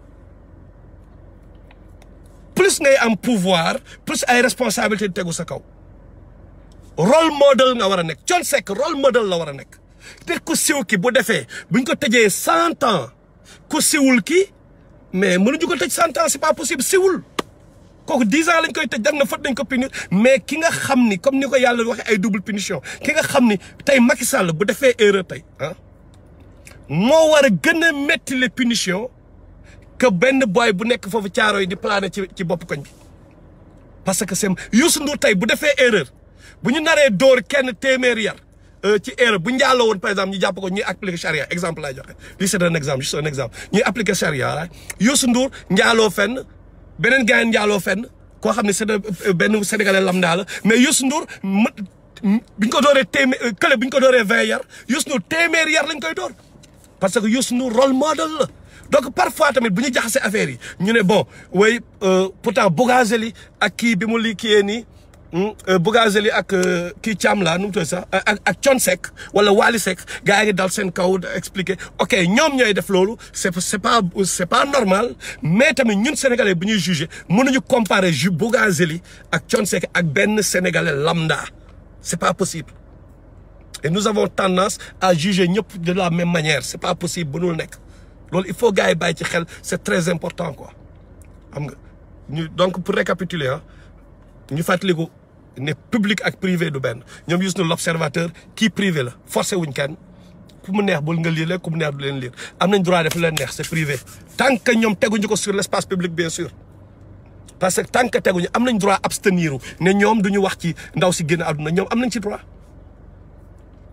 plus ngay am pouvoir plus ay responsabilité di tegu sa kaw role model nga war a nekk Thione Seck role model la war a nekk te ku siw ki bu defee buñ ko tëjee cent ans ku siwul ki mais mënuñu ko tëj cent ans c'est pas possible siwul kooku dix ans lañ koy tëj dag na fët dañ ko punir mais ki nga xam ni comme ni ko yàlla waxee ay double punition ki nga xam ni tey Macky Sall bu defee erreur tey ah moo war a gën a métti les punitions que benn boy bu nekk foofu caaro yi di plané ci ci bopp koñ bi parce que c'est Youssou Ndour tey bu defee erreur bu ñu naree dóor kenn téeméeri yar ci erreur bu njaaloo woon par exemple ñu jàpp ko ñuy appliquer charia exemple laay joxe lii c'est un exemple juste un exemple ñuy appliquer charia la Youssou Ndour njaaloo fenn beneen gars njaaloo fenn koo xam ne c'est benn sénégalais lambda la mais Youssou Ndour bi ñu ko dooree téeméer kële bi ñu ko dooree vingt yar Youssou Ndour téeméeri yar lañ koy door parce que Youssou Ndour rôle model la donc parfois tamit bu ñu jaxasee affaire yi ñu ne bon way pourtant Bougazelli ak kii bi mu li kiyee nii Bougazelli ak kii Thiam la nu mu tudd sax ak ak Thione Seck wala Wally Seck gars yi ngi dal seen kaw expliquer ok ñoom ñooy def loolu c'est c'est pas c'est pas normal mais tamit ñun sénégalais bu ñuy juger mënuñu comparer ju Bougazelli ak Thione Seck ak benn sénégalais lambda c'est pas possible et nous avons tendance à juger ñëpp de la même manière c'est pas possible mënul nekk loolu il faut gars yi bàyyi ci xel c'est très important quoi xam nga ñu donc pour récapituler ah ñu fàttaliku ne public ak privé du benn ñoom Youssou Ndour l'observateur kii privé la forcé wuñ kenn ku mu neex bul nga lire ku mu neex du leen lire am nañ droit def leen neex c'est privé tant que ñoom teguñu ko sur l'espace public bien sûr parce que tant que teguñu am nañ droit abstenir ne ñoom duñu wax ci ndaw si génn àdduna ñoom am nañ ci droit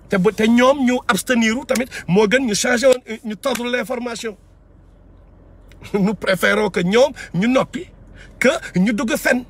te bu te ñoom ñu absteniru tamit moo gën ñu changé woon ñu tordre l'information nous préférons que ñoom ñu noppi que ñu dugg fen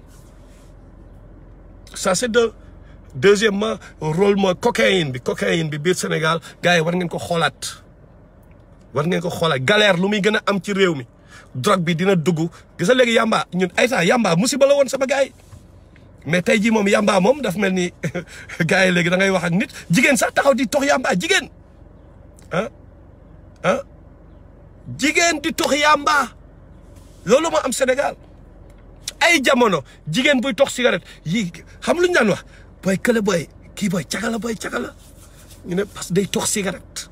ça c'est de deuxièmement rôle mooy cocaïne bi cocaïne bi biir Sénégal gars yi war ngeen ko xoolaat war ngeen ko xoolaat galère lu muy gën a am ci réew mi drogue bi dina dugg gis nga léegi yamba ñun ay temps yamba musiba la woon sama gars yi mais tey jii moom yamba moom daf mel ni gars yi léegi da ngay wax ak nit jigéen sax taxaw di tox yamba jigéen ah ah jigéen di tox yamba loolu moo am Sénégal ay jamono jigéen buy tox cigarette yi xam lu ñu daan wax booy kële booy kii booy cagala booy cagala ñu ne parce que day tox cigarette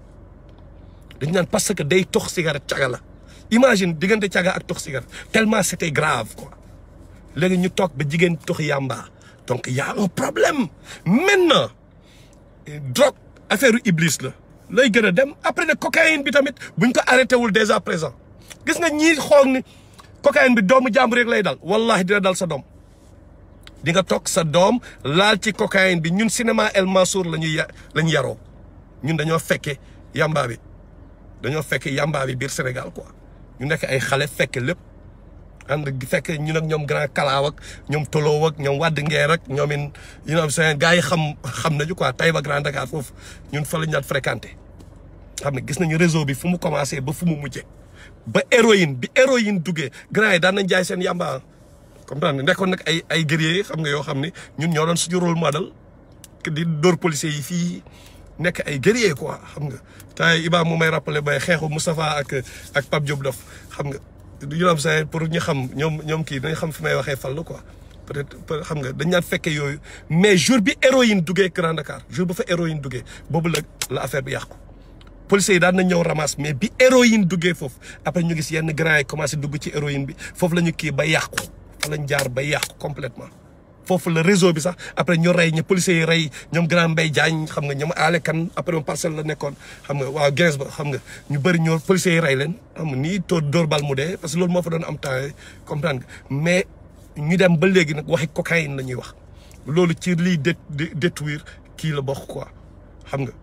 dañu naan parce que day tox cigarette cagala imagine diggante caga ak tox cigarette tellement c'était grave quoi léegi ñu toog ba jigéen tox yamba donc y a un problème maintenant drogue affaire u iblis la lay gën a dem après ne cocaïne bi tamit buñ ko arrêté wul dès à présent gis nga ñii xoog ni cocaïne bi doomu jàmbur rek lay dal wallahi dina dal sa doom di nga toog sa doom laal ci cocaïne bi ñun cinéma El Mansour la ñuy la ñu yaroo ñun dañoo fekke yamba bi dañoo fekke yamba bi biir Sénégal quoi ñu nekk ay xale fekke lépp ànd fekk ñun ak ñoom grand kalaaw ak ñoom toloo ak ñoom wadd ngeer ak ñoom in you know seen gars yi xam xam nañu quoi Taïba Grand Dakar foofu ñun fa la ñu daan fréquenté xam ne gis nañu réseau bi fu mu commencé ba fu mu mujjee ba héroïne bi héroïne duggee grand yi daan nañ jaay seen yamba comprendre nekkoon nag ay ay guerriers xam nga yoo xam ne ñun ñoo doon suñu rôle modèle di dóor policiers yi fii nekk ay guerriers quoi xam nga tay Iba mu may rappelé bay xeexu Moustapha ak ak Pape Diop Dof xam nga yu am sa pour ñu xam ñoom ñoom kii dañ xam fi may waxee fal la quoi peut-être xam nga dañ naan fekkee yooyu mais jour bi héroïne duggee Grand Dakar jour ba fa héroïne duggee boobu la la affaire bi yàqu policiers yi daan nañ ñëw ramasse mais bi héroïne duggee foofu après ñu gis yenn grand yi commencé dugg ci héroïne bi foofu la ñu kii ba yàqu fa lañ jaar ba yàqu complètement foofu la réseau bi sax après ñu rey ñu policiers yi rey ñoom grand Mbaye Diagne xam nga ñoom aale kan après moom parcelle la nekkoon xam nga waaw gens ba xam nga ñu bëri ñoo policiers yi rey leen xam nga nii tóor dóor bal mu dee parce que loolu moo fa doon am temps comprendre nga mais ñu dem ba léegi nag waxi cocaïne la ñuy wax loolu ci liy dé détruire kii la bokk quoi xam nga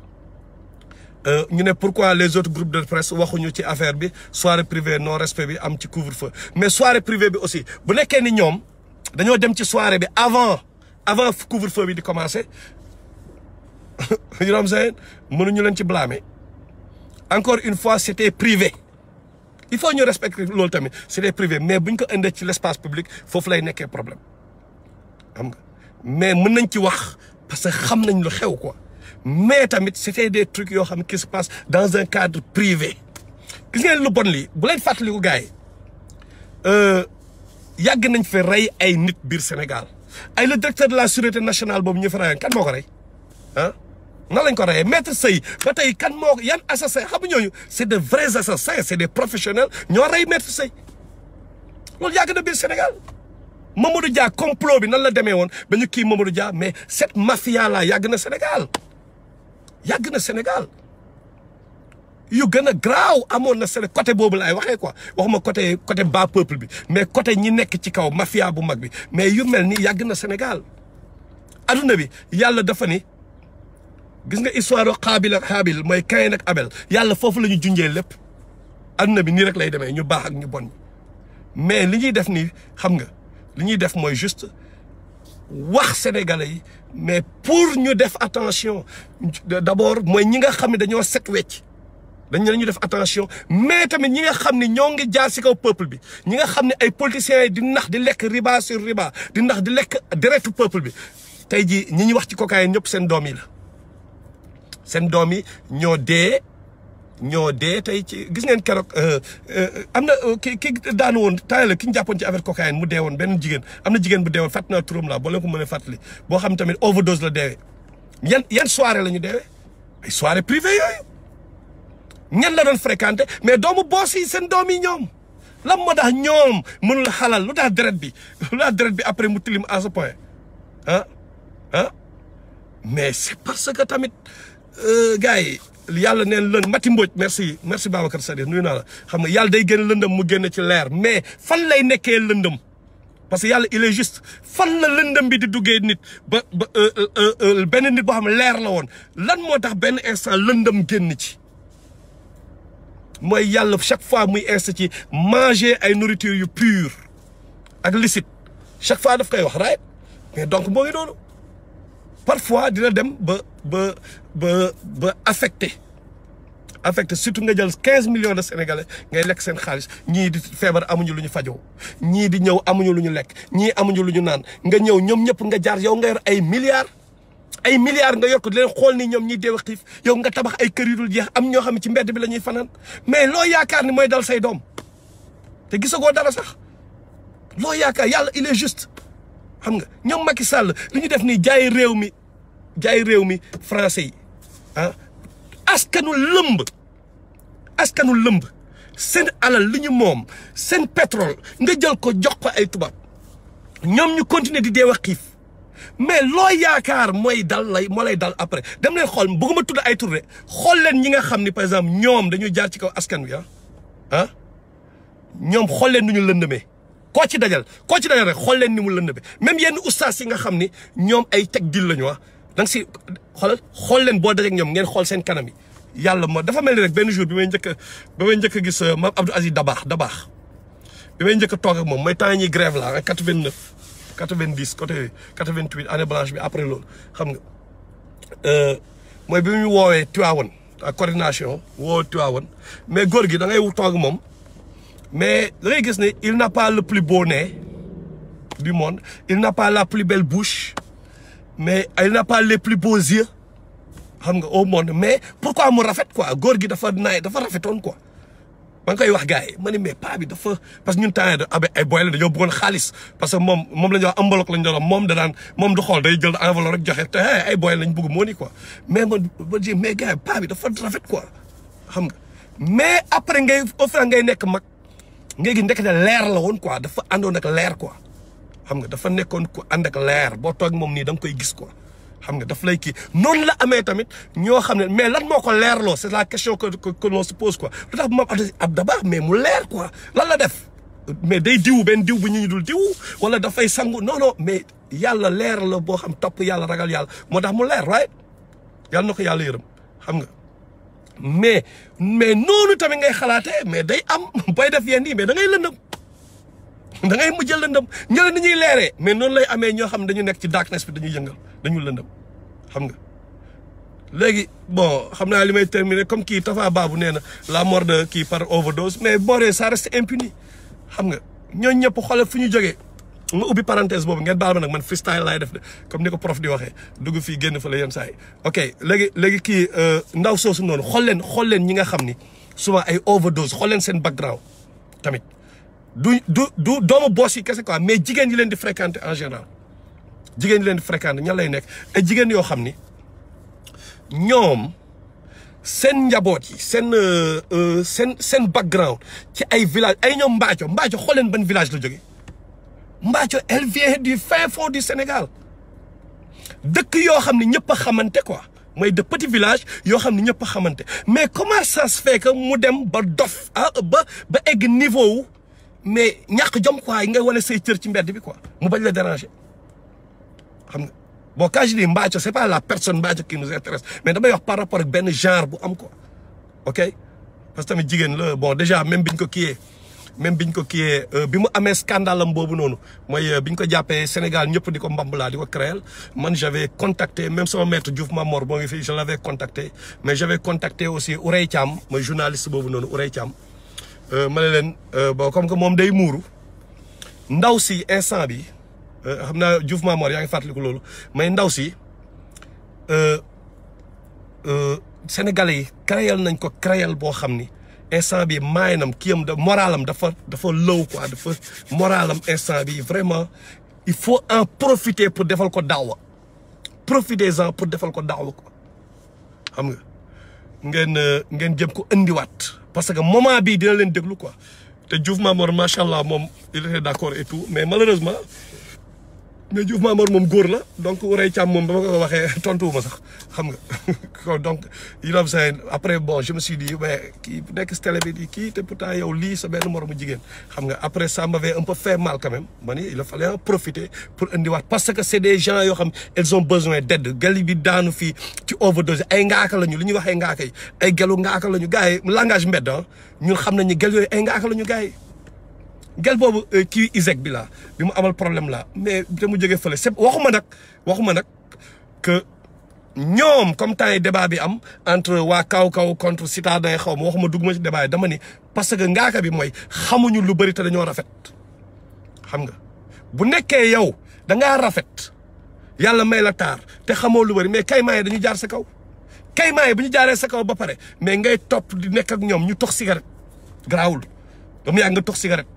ñu ne pourquoi les autres groupes de presse waxuñu ci affaire bi soirée privée non respect bi am ci couvre-feu mais soirée privée bi aussi bu nekkee ni ñoom dañoo dem ci soirée bi avant avant couvre-feu bi di commencer you know what I'm saying mënuñu leen ci blâmer encore une fois c'était privé il faut ñu respecter loolu tamit c'était privé mais buñ ko indee ci l'espace public foofu lay nekkee problème xam nga mais mën nañ ci wax parce que xam nañ lu xew quoi mais tamit c'était des trucs yoo xam ne qui se passe dans un cadre privé gis ngeen lu bon lii bu leen fàttaliku gars yi yàgg nañ fi rey ay nit biir Sénégal ay le directeur de la sûreté nationale boobu ñu fi reyoon kan moo ko rey ah nan lañ ko reyee maître Sey ba tey kan moo ko yan assassin xam nga ñooñu c'est de vrais assassins c'est des professionnels ñoo rey maître Sey loolu yàgg na biir Sénégal Mamadou Dia complot bi nan la demee woon ba ñu kii Mamadou Dia mais cette mafia là yàgg na Sénégal yàgg na Sénégal yu gën a graaw amoon na Sénégal côté boobu laay waxee quoi waxuma côté côté bas peuple bi mais côté ñi nekk ci kaw mafia bu mag bi mais yu mel ni yàgg na Sénégal adduna bi yàlla dafa ni gis nga histoire Xaabil ak Xaabil mooy Kayin ak Abel yàlla foofu la ñu junjee lépp adduna bi nii rek lay demee ñu baax ak ñu bon mais li ñuy def nii xam nga li ñuy def mooy juste wax sénégalais yi mais pour ñu def attention d'abord mooy ñi nga xam ne dañoo set wecc dañ ne ñu def attention mais tamit ñi nga xam ne ñoo ngi jaar ci kaw peuple bi ñi nga xam ne ay politiciens yi di nax di lekk riba sur riba di nax di lekk deretu peuple bi tey jii ñi ñuy wax ci cocaïne ñëpp seen doom yi la seen doom yi ñoo dee ñoo dee tey ci gis ngeen keroog am na ki ki daanu woon temps la ki ñu jàppoon ci affaire cocaïne mu dee woon benn jigéen am na jigéen bu dee woon fàtt naa turam laa boo leen ko mën a fàttali boo xam tamit overdose la deewee yan yan soirée la ñu deewee ay soirée privée yooyu ñan la doon fréquenté mais doomu boos yi seen doom yi ñoom lan moo tax ñoom mënul xalal lu tax deret bi lu tax deret bi après mu tilim à ce point ah ah mais c'est parce que tamit gars yi yàlla neen lën Mati Mbodj merci merci Babacar Sadikh nuyu naa la xam nga yàlla day génn lëndëm mu génn ci leer mais fan lay nekkee lëndëm parce que yàlla il est juste fan la lëndëm bi di duggee nit ba ba benn nit boo xam ne leer la woon lan moo tax benn instant lëndëm génn ci mooy yàlla chaque fois muy insta ci manger ay nourriture yu pure ak licite chaque fois daf koy wax right mais donc moo ngi noonu parfois dina dem ba ba ba ba affecté affecté surtout nga jël quinze millions de sénégalais ngay lekk seen xaalis ñii di feebar amuñu lu ñu fajoo ñii di ñëw amuñu lu ñu lekk ñii amuñu lu ñu naan nga ñëw ñoom ñëpp nga jaar yow nga yor ay milliards ay milliards nga yor ko di leen xool ni ñoom ñiy deew xiif yow nga tabax ay kër yu dul jeex am ñoo xam ne ci mbedd bi la ñuy fanaan mais loo yaakaar ni mooy dal say doom te gisagoo dara sax loo yaakaar yàlla il est juste xam nga ñoom Macky Sall li ñu def nii jaay réew mi jaay réew mi français yi ah askanu lëmb askanu lëmb seen alal li ñu moom seen pétrole nga jël ko jox ko ay tubaab ñoom ñu continuer di deew a xiif mais loo yaakaar mooy dal lay moo lay dal après dem leen xool bëgguma tudd ay tur de xool leen ñi nga xam ni par exemple ñoom dañuy jaar ci kaw askan wi ah ah ñoom xool leen nu ñu lëndëmee koo ci dajal koo ci dajal rek xool leen ni mu lëndëmee même yenn ustaas yi nga xam ni ñoom ay teg dil lañu wax da nga si xoolal xool leen boo dajeek ñoom ngeen xool seen kanam yi yàlla moo dafa mel ni rek benn jour bi may njëkk a ba may njëkk a gis maam Abdou Aziz Dabaax Dabaax bi may njëkk a toog ak moom mooy temps ñuy grève la quatre vingt neuf quatre vingt dix côté quatre vingt huit année blanche bi après loolu xam nga mooy bi mu woowee Tivaouane ak coordination woo Tivaouane mais góor gi da ngay toog ak moom mais da ngay gis ne il n'a pas le plus beau nez du monde il n'a pas la plus belle bouche mais il n'a pas les plus beaux yeux xam nga au monde mais pourquoi mu rafet quoi góor gi dafa naay dafa rafetoon quoi ma ngi koy wax gars yi ma ne mais paa bi dafa parce que ñun temps yii abe ay boy la dañoo bëggoon xaalis parce que moom moom la ñuy wax enveloppe la ñu doon moom da daan moom du xool day jël enveloppe rek joxe te ay boy lañ bëgg moo ni quoi mais man ma ji mais gars yi paa bi dafa rafet quoi xam nga mais après ngay au fur ngay nekk mag ngay gis ndekete leer la woon quoi dafa àndoon ak leer quoi xam nga dafa nekkoon ku ànd ak leer boo toog moom nii da nga koy gis quoi xam nga daf lay kii noonu la amee tamit ñoo xam ne mais lan moo ko leerloo c'est la question que que l'on se pose quoi lu tax moom ab dabaax mais mu leer quoi lan la def mais day diw benn diw bu ñu ñu dul diw wala dafay sangu non non mais yàlla leer la boo xam topp yàlla ragal yàlla moo tax mu leer right yàlla na ko yàlla yërëm xam nga mais mais noonu tamit ngay xalaatee mais day am booy def yenn yi mais da ngay lëndëm da ngay mujjal lëndëm ñële ni ñuy leeree mais noonu lay amee ñoo xam ne dañu nekk ci darkness bi dañuy yëngal dañu lëndëm xam nga léegi bon xam naa li may terminer comme kii Tafa Babou nee na la mort de kii par overdose mais booree ça reste impuni xam nga ñooñu ñëpp xoolal fu ñu jógee nga ubbi parenthèse boobu ngeen baal ma nag man freestyle laay def de comme ni ko prof di waxee dugg fii génn fa la yenn saa yi ok léegi léegi kii ndaw soosu noonu xool leen xool leen ñi nga xam ni souvent ay overdose xool leen seen background tamit du du du doomu boss yi kese quoi mais jigéen ñi leen di fréquenter en général jigéen ñi leen di fréquenter ñan lay nekk ay jigéen yoo xam ni ñoom seen njaboot yi seen seen seen background ci ay village ay ñoom Mbaaco Mbaaco xool leen ban village la jógee Mbaaco elle vient du fin fond du Sénégal dëkk yoo xam ne ñëpp a xamante quoi mooy de petits villages yoo xam ne ñëpp a xamante mais comment ça se fait que mu dem ba dof ah ba ba egg niveau wu mais ñàkk jom quoi yi nga wane say cër ci mbedd bi quoi mu bañ la déranger xam nga bon quand je dis Mbaaco c'est pas la personne Mbaaco qui nous intéresse mais damay wax par rapport ak benn genre bu am quoi ok parce que tamit jigéen la bon déjà même biñ ko kiiyee même biñ ko kiiyee bi mu amee scandale am boobu noonu mooy biñ ko jàppee Sénégal ñëpp di ko mbambalaa di ko créer man j'avais contacté même sama maître Diouf Mamor boo ngi fii je l'avais contacté mais j'avais contacté aussi Ourey Thiam mooy journaliste boobu noonu Ourey Thiam ma ne leen bon comme que moom day muuru ndaw si instant bi xam naa Diouf Mamor yaa ngi fàttaliku loolu mais ndaw si Sénégalais yi créel nañ ko créel boo xam ni instant bi maayinam kiyam da moralam dafa dafa low quoi dafa moralam instant bi vraiment il faut en profiter pour defal ko daawa profitez-en pour defal ko daawa quoi xam nga ngeen ngeen jëm ko indiwaat parce que moment bii dina leen déglu quoi te Diouf Mamor macha allah moom il était d'accord et tout mais malheureusement mais Diouf Mamor moom góor la donc Ourey Thiam moom ba ma ko waxee tontuwuma sax xam nga ko donc you know what I'm saying après bon je me suis dit mais kii bu nekk si télé bi di kii te pourtant yow lii sa benn moromu jigéen xam nga après ça m'avait un peu fait mal quand même ma ni il fallait en profiter pour indiwaat parce que c'est des gens yoo xam ils ont besoin d'aide gal bi daanu fii ci overdose ay ngaaka lañu li ñuy wax ay ngaaka yi ay gelu ngaaka lañu gars yi langage mbedd ah ñun xam nañu gel yooyu ay ngaaka lañu gars yi gel boobu kii ISEC bi la bi mu amal problème la mais te mu jógee fële c'est waxuma nag waxuma nag que ñoom comme temps yi débat bi am entre waa kaw kaw contre citadin xaw ma waxuma dugg ma ci débat yi dama ni parce que ngaaka bi mooy xamuñu lu bëri te dañoo rafet xam nga bu nekkee yow da ngaa rafet yàlla may la taar te xamoo lu bëri mais kaymaa yi dañu jaar sa kaw kaymaa yi bu ñu jaaree sa kaw ba pare mais ngay topp di nekk ak ñoom ñu tox cigarette garaawul dama yaa nga tox cigarette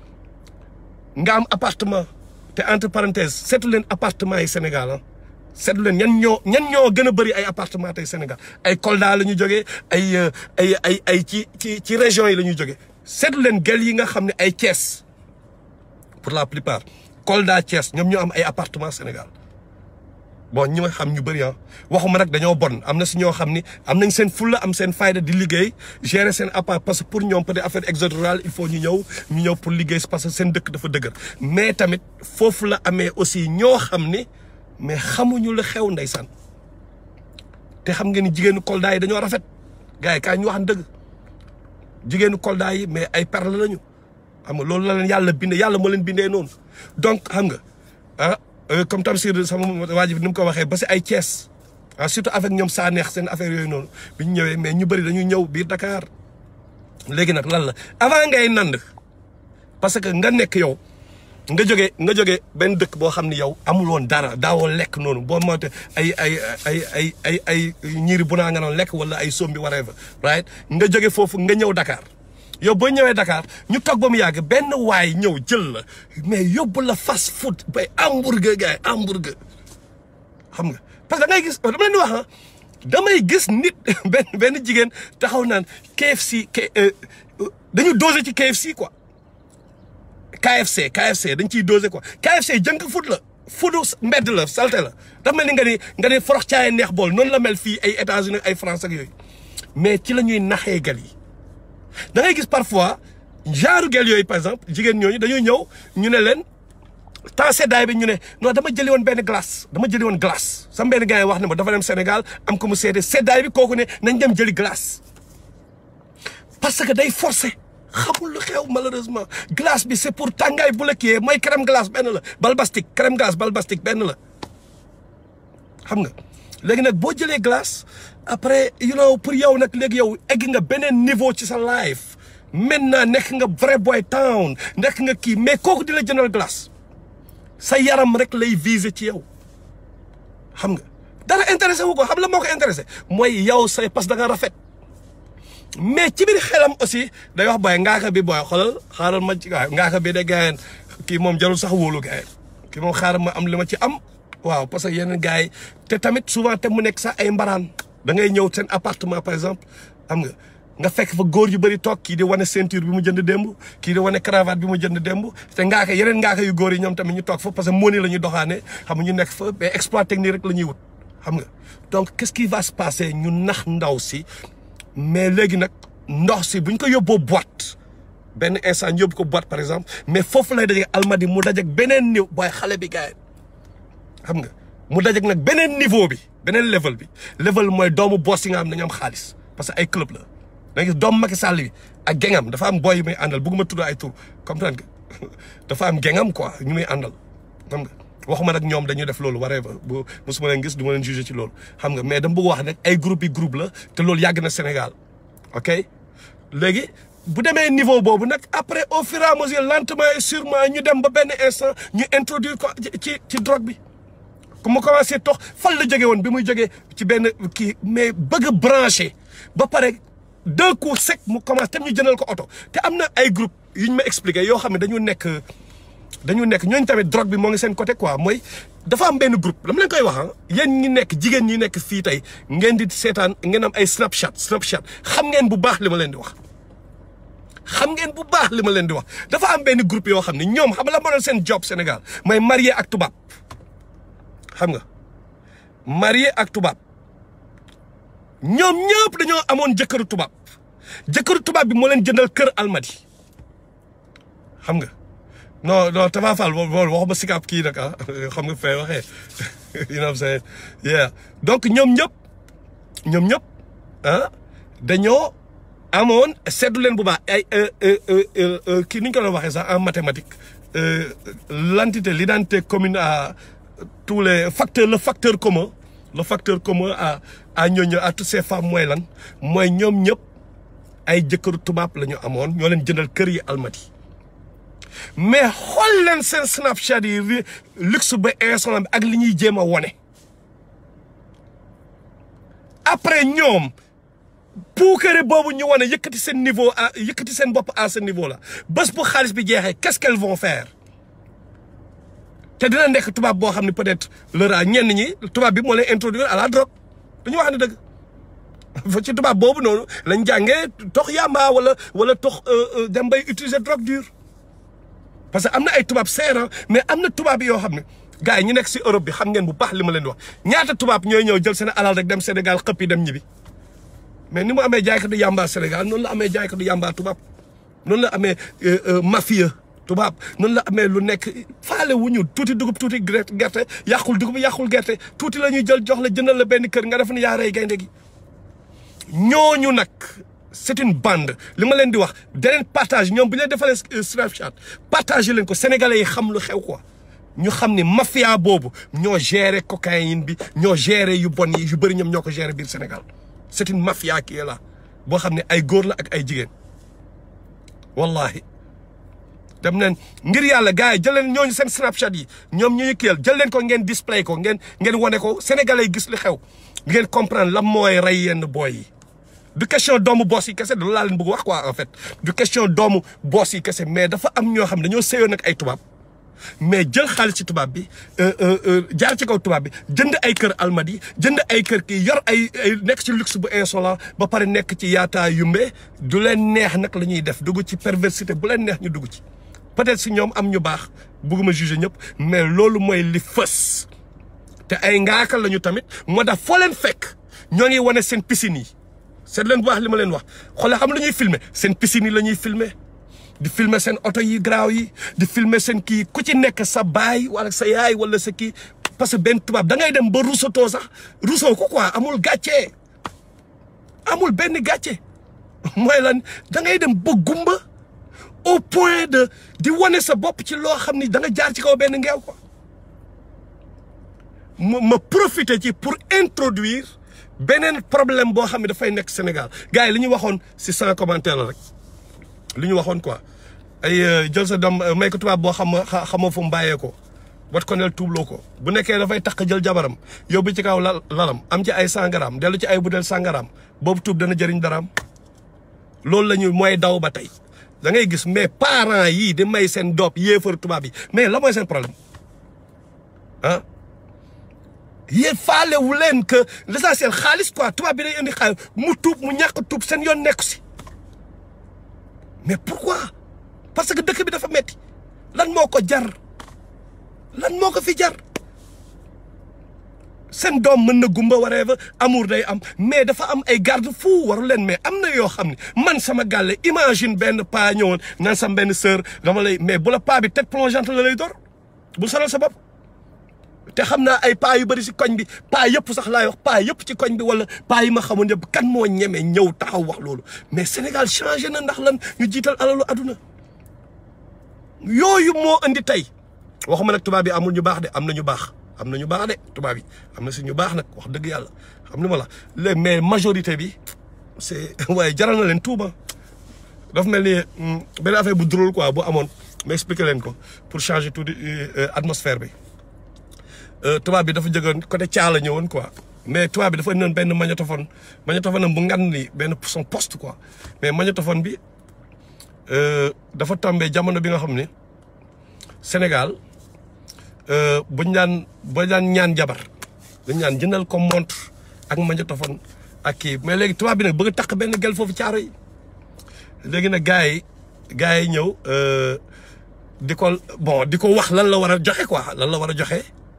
nga am appartement te entre parenthèses seetu leen appartement yi Sénégal ah seetu leen ñan ñoo ñan ñoo gën a bëri ay appartement tey Sénégal ay Kolda la ñu jógee ay ay ay ay ci ci ci régions yi la ñuy jógee seetu leen gel yi nga xam ne ay Thiès pour la plupart Kolda Thiès ñoom ñoo am ay appartement Sénégal bon ñi ma xam ñu bëri ah waxuma nag dañoo bon am na si ñoo xam ni am nañ seen fulla am seen fayda di liggéey gérer seen appart parce que pour ñoom peut-être affaire exode rural il faut ñu ñëw ñu ñëw pour liggéey parce que seen dëkk dafa dëgër mais tamit foofu la amee aussi ñoo xam ni mais xamuñu la xew ndeysaan te xam ngeen ni jigéenu Kolda yi dañoo rafet gars yi kaay ñu wax dëgg jigéenu Kolda yi mais ay perle lañu xam nga loolu la leen yàlla bindee yàlla moo leen bindee noonu donc xam nga ah comme Tamsir sama waa ji ni mu ko waxee ba si ay Thiès ah surtout avec ñoom saa neex seen affaire yooyu noonu bi ñu ñëwee mais ñu bëri dañuy ñëw biir Dakar léegi nag lan la avant ngay nand parce que nga nekk yow nga jógee nga jógee benn dëkk boo xam ne yow amul woon dara daawoo lekk noonu boo moyte ay ay ay ay ay ay ñiiri bu naa nga noon lekk wala ay sombi whatever right nga jóge foofu nga ñëw Dakar yow boo ñëwee Dakar ñu toog ba mu yàgg benn waay ñëw jël la mais yóbbu la fast food bay hamburger gars yi hamburger xam nga parce que da ngay gis dama leen di wax ah damay gis nit benn benn jigéen taxaw naan KFC dañu dosé ci KFC quoi KFC KFC dañ ciy dosé quoi KFC jënk food la foodu mbedd la salte la dafa mel ni nga ni nga ni forox caay neex bool noonu la mel fii ay États-Unis ay France ak yooyu mais ci la ñuy naxee gal yi da ngay gis parfois genre gel yooyu par exemple jigéen ñooñu dañuy ñëw ñu ne leen temps seddaay bi ñu ne non dama jëli woon benn glace dama jëli woon glace sama benn gars yi wax ne ma dafa dem Sénégal am ko mu seede seddaay bi kooku ne nañ dem jëli glace parce que day forcé xamul lu xew malheureusement glace bi c'est pour tàngaay bu la kiyee mooy crème glace benn la balbastique crème glace balbastique benn la xam nga léegi nag boo jëlee glace après you know pour yow nag léegi yow egg nga beneen niveau ci sa life maintenant nekk nga vrai boy town nekk nga kii mais kooku di la jëndal glace sa yaram rek lay viser ci yow xam nga dara intéressé wu ko xam la moo ko intéressé mooy yow say parce que da nga rafet mais ci biir xelam aussi day wax booy ngaaka bi booy xoolal xaaral ma ci waaw ngaaka bi de gaayeen kii moom jarul sax wóolu gaayeen kii moom xaaral ma am li ma ci am waaw parce que yeneen gars yi te tamit souvent te mu nekk sax ay mbaraan da ngay ñëw seen appartement par exemple xam nga nga fekk fa góor yu bëri toog kii di wane ceinture bi mu jënd démb kii di wane cravate bi mu jënd démb te ngaaka yeneen ngaaka yu góor yi ñoom tamit ñu toog fa parce que moni la ñuy doxaane xam nga ñu nekk fa mais exploit technique rek la ñuy wut xam nga donc qu'est-ce qui va se passer ñu nax ndaw si mais léegi nag ndox si bu ñu ko yóbboo boîte benn instant ñu yóbbu ko boîte par exemple mais foofu lay dajeeg almadi mu dajeeg beneen niveau booy xale bi gars xam nga mu dajeeg nag beneen niveau bi beneen level bi level mooy doomu boss yi nga xam ne dañu am xaalis parce que ay club la da gis doomu Macky Sall bi ak gengam dafa am boy yu muy àndal bëgguma tudd ay tur comprendre nga dafa am gengam quoi ñu muy àndal xam nga waxuma nag ñoom dañuy def loolu waree ba bu mosuma leen gis du ma leen juger ci loolu xam nga mais dama bëgg wax nag ay groupe yi groupe la te loolu yàgg na Sénégal ok léegi bu demee niveau boobu nag après au fur et à mesure lentement et sûrement ñu dem ba benn instant ñu introduire ko ci ci drogue bi ku ma commencé tox fan la jógee woon bi muy jógee ci benn kii mais bëgg a branché ba pare deux coups sec mu commencé tam ñu jëndal ko oto te am na ay groupe yu ñu ma expliqué yoo xam ne dañu nekk dañu nekk ñooñu tamit drogue bi moo ngi seen côté quoi mooy dafa am benn groupe dama leen koy wax ah yéen ñi nekk jigéen ñi nekk fii tey ngeen di seetaan ngeen am ay snapchat snapchat xam ngeen bu baax li ma leen di wax. xam ngeen bu baax li ma leen di wax dafa am benn groupe yoo xam ne ñoom xam la moo doon seen job Sénégal mooy marié ak tubaab xam nga marié ak tubaab ñoom ñëpp dañoo amoon jëkkëru tubaab jëkkëru tubaab bi moo leen jëndal kër almadi xam nga non non Tafa Fall loolu waxuma sikap kii nag ah xam nga fay waxee you know what I'm saying yeah donc ñoom ñëpp ñoom ñëpp ah dañoo amoon seddu leen bu baax ay kii ni ñu ko doon waxee sax en mathématique l'entité l'identité commune à tous les facteurs le facteur commun le facteur commun à à ñooñu à toutes ces femmes mooy lan mooy ñoom ñëpp ay jëkkëru tubaab la ñu amoon ñoo leen jëndal kër yi almati mais xool leen seen snapchat yi luxe ba insolent bi ak li ñuy jéem a wone après ñoom puukare boobu ñu wane yëkkati seen niveau à yëkkati seen bopp à ce niveau là bés bu xaalis bi jeexee qu'est-ce qu'elles vont faire te dina nekk tubaab boo xam ne peut-être lera ñenn ñi tubaab bi moo leen introduire à la drogue dañu wax ne dëgg fa ci tubaab boobu noonu lañ jàngee tox yamba wala wala tox dem bay utiliser drogue dure parce que am na ay tubaab seeran mais am na tubaab yoo xam ne gars yi ñu nekk si Europe bi xam ngeen bu baax li ma leen wax ñaata tubaab ñooy ñëw jël seen alal rek dem Sénégal xëpp yi dem ñibbi mais ni mu amee jaaykatu yamba Sénégal noonu la amee jaaykatu yamba tubaab noonu la amee mafia tubaab noonu la amee lu nekk faale wu ñu tuuti dugub tuuti gerte yàqul dugub yàqul gerte tuuti la ñuy jël jox la jëndal la benn kër nga def ne yaa rey gaynde gi ñooñu nag c'est une bande li ma leen di wax deneen partage ñoom bu ñu leen defalee Snapchat partagé leen ko sénégalais yi xam lu xew quoi ñu xam ni mafia boobu ñoo géré cocaïne bi ñoo géré yu bon yi yu bëri ñoom ñoo ko géré biir Sénégal c'est une mafia qui est là boo xam ne ay góor la ak ay jigéen wallahi dem leen ngir yàlla gars yi jël leen ñooñu seen Snapchat yi ñoom ñu ñu kiyal jël leen ko ngeen display ko ngeen ngeen wane ko sénégalais yi gis li xew ngeen comprendre lan mooy rey yenn booy yi du question doomu boss yi kese du laa leen bëgg wax quoi en fait du question doomu boss yi kese mais dafa am ñoo xam dañoo séyoon ak ay tubaab mais jël xaalis ci tubaab bi jaar ci kaw tubaab bi jënd ay kër almadi jënd ay kër kii yor ay ay nekk ci luxe bu insolent ba pare nekk ci yaataa yumbe du leen neex nag la ñuy def dugg ci perversité bu leen neex ñu dugg ci peut-être si ñoom am ñu baax bëgguma juger ñëpp mais loolu mooy li fës te ay ngaakal lañu tamit moo tax foo leen fekk ñoo ngi wane seen piscine yi seet leen bu baax li ma leen wax xoolal xam la ñuy filmer seen piscine yi la ñuy filmer di filmer seen oto yi garaaw yi di filmer seen kii ku ci nekk sa baay wala sa yaay wala sa kii parce que benn tubaab da ngay dem ba rusatoo sax rusoo ko quoi amul gàcce amul benn gàcce mooy lan da ngay dem ba gumba au point de di wane sa bopp ci loo xam ni da nga jaar ci kaw benn ngeew quoi ma ma profiter ci pour introduire beneen problème boo xam ne dafay nekk Sénégal gars yi li ñu waxoon si cent commentaire la rek li ñu waxoon quoi ay jël sa doom may ko tubaab boo xam xamoo fu mu bàyyee ko wat ko nel tuubloo ko bu nekkee dafay takk jël jabaram yóbbu ci kaw lal lalam am ci ay sangaraam dellu ci ay budel sangaraam boobu tuub dana jëriñ daraam loolu la ñu mooy daw ba tey da ngay gis mais parents yii di may seen doom yéefar tubaab yi mais la mooy seen problème ah yéen faale wu leen que l'essentiel xaalis quoi tubaab bi day indi xaalis mu tuub mu ñàkk tuub seen yoon nekku si mais pourquoi parce que dëkk bi dafa metti lan moo ko jar lan moo ko fi jar seen doom mën na gumba whatever amour day am mais dafa am ay garde fou waru leen mais am na yoo xam ne man sama gàlle imagine benn paa ñëwoon naan sama benn sœur dama lay mais bu la paa bi tête plongeante la lay dor bu sonal sa bopp te xam naa ay paa yu bëri si koñ bi paa yëpp sax laay wax paa yëpp ci koñ bi wala paa yi ma xamoon yëpp kan moo ñeme ñëw taxaw wax loolu mais Sénégal changé na ndax lan ñu jiital alalu aduna yooyu moo indi tey waxuma nag tubaab bi amul ñu baax de am na ñu baax am na ñu baax de tubaab yi am na si ñu baax nag wax dëgg yàlla xam ni ma la léegi mais majorité bi c'est waaye jaral na leen tuuba dafa mel ni benn affaire bu drôle quoi bu amoon ma expliqué leen ko pour changer tout atmosphère bi tubaab bi dafa jógoon côté Thiala ñëwoon quoi mais tubaab bi dafa indoon benn magnétophone magnétophone am bu ngan ni benn son poste quoi mais magnétophone bi dafa tombé jamono bi nga xam ne Sénégal buñ daan ba daan ñaan jabar dañ ñaan jëndal ko montre ak magnétophone ak kii mais léegi tubaab bi nag bëgg a takk benn gel foofu caaro yi léegi nag gars yi gars yi ñëw di ko bon di ko wax lan la war a joxe quoi lan la war a joxe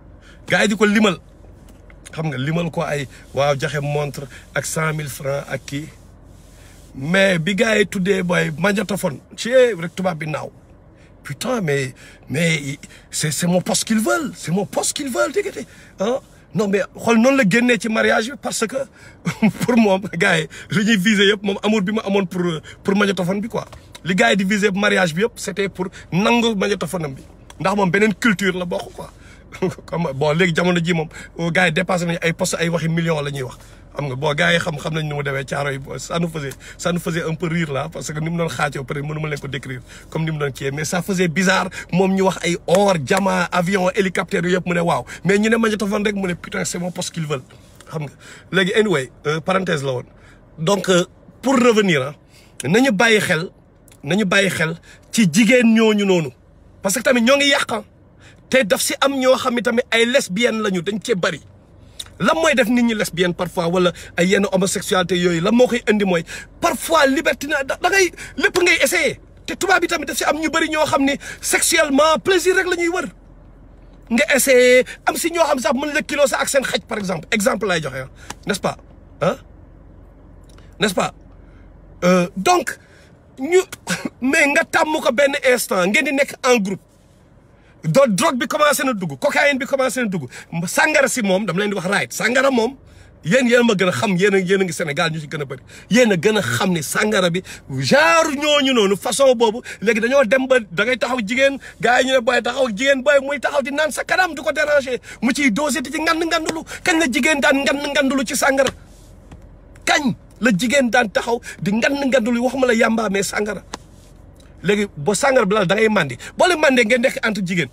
gars yi di ko limal xam nga limal ko ay waaw joxe montre ak cent mille francs ak kii mais bi gars yi tuddee booy magnétophone ci rek tubaab bi naaw putain mais mais c'est c'est mon poste qu'ils veulent c'est mon poste qu'ils veulent dégg ah non mais xool noonu la génnee ci mariage bi parce que pour moom gars yi li ñuy viser yëpp moom amour bi ma amoon pour pour magnétophone bi quoi li gars yi di viser mariage bi yëpp c'était pour nangu magnétophone am bi ndax moom beneen culture la bokk quoi comme bon léegi jamono ji moom gars yi dépassé nañu ay poste ay waxi millions la ñuy wax xam nga bon gars yi xam xam nañ nu mu demee caaro yi ça nous faisait ça nous faisait un peu rire là parce que ni mu doon xaajoo peut être mënu ma leen ko décrire comme ni mu doon kii mais ça faisait bizarre moom ñu wax ay or diamant avion hélicoptère yu yëpp mu ne waaw mais ñu ne magnétophone rek mu ne putain c'est mon poste qu'ils veulent xam nga léegi anyway parenthèse la woon donc pour revenir ah nañu bàyyi xel nañu bàyyi xel ci jigéen ñooñu noonu parce que tamit ñoo ngi yàq te daf si am ñoo xam ne tamit ay lesbiennes lañu dañ cee bari lan mooy def nit ñi lesbienne parfois wala ay yenn homosexualité yooyu lan moo koy indi mooy parfois liberté na da ngay lépp ngay essayer te tubaab bi tamit daf si am ñu bari ñoo xam ne sexuellement plaisir rek la ñuy wër nga essayer am si ñoo xam sax mën la kilo sa ak seen xaj par exemple exemple lay joxe n'est-ce pas ah n'est-ce pas donc ñu mais nga tàmm ko benn instant ngeen di nekk en groupe do drogue bi commencé na dugg cocaïne bi commencé na dugg sàngara si moom dama leen di wax right sàngara moom yéen yéen ma gën a xam yéen a yéen a ngi Sénégal ñu ci gën a bëri yéen a gën a xam ni sàngara bi genre ñooñu noonu façon boobu léegi dañoo dem ba da ngay taxaw jigéen gars yi ñu ne booy taxaw jigéen booy muy taxaw di naan sa kanam du ko déranger mu ciy dosé di ci ngand ngandulu kañ la jigéen daan ngand ngandulu ci sàngara kañ la jigéen daan taxaw di ngand ngandulu waxuma la yàmbaa mais sàngara léegi boo sàngara bi la da ngay màndi boo leen màndee ngeen nekk entre jigéen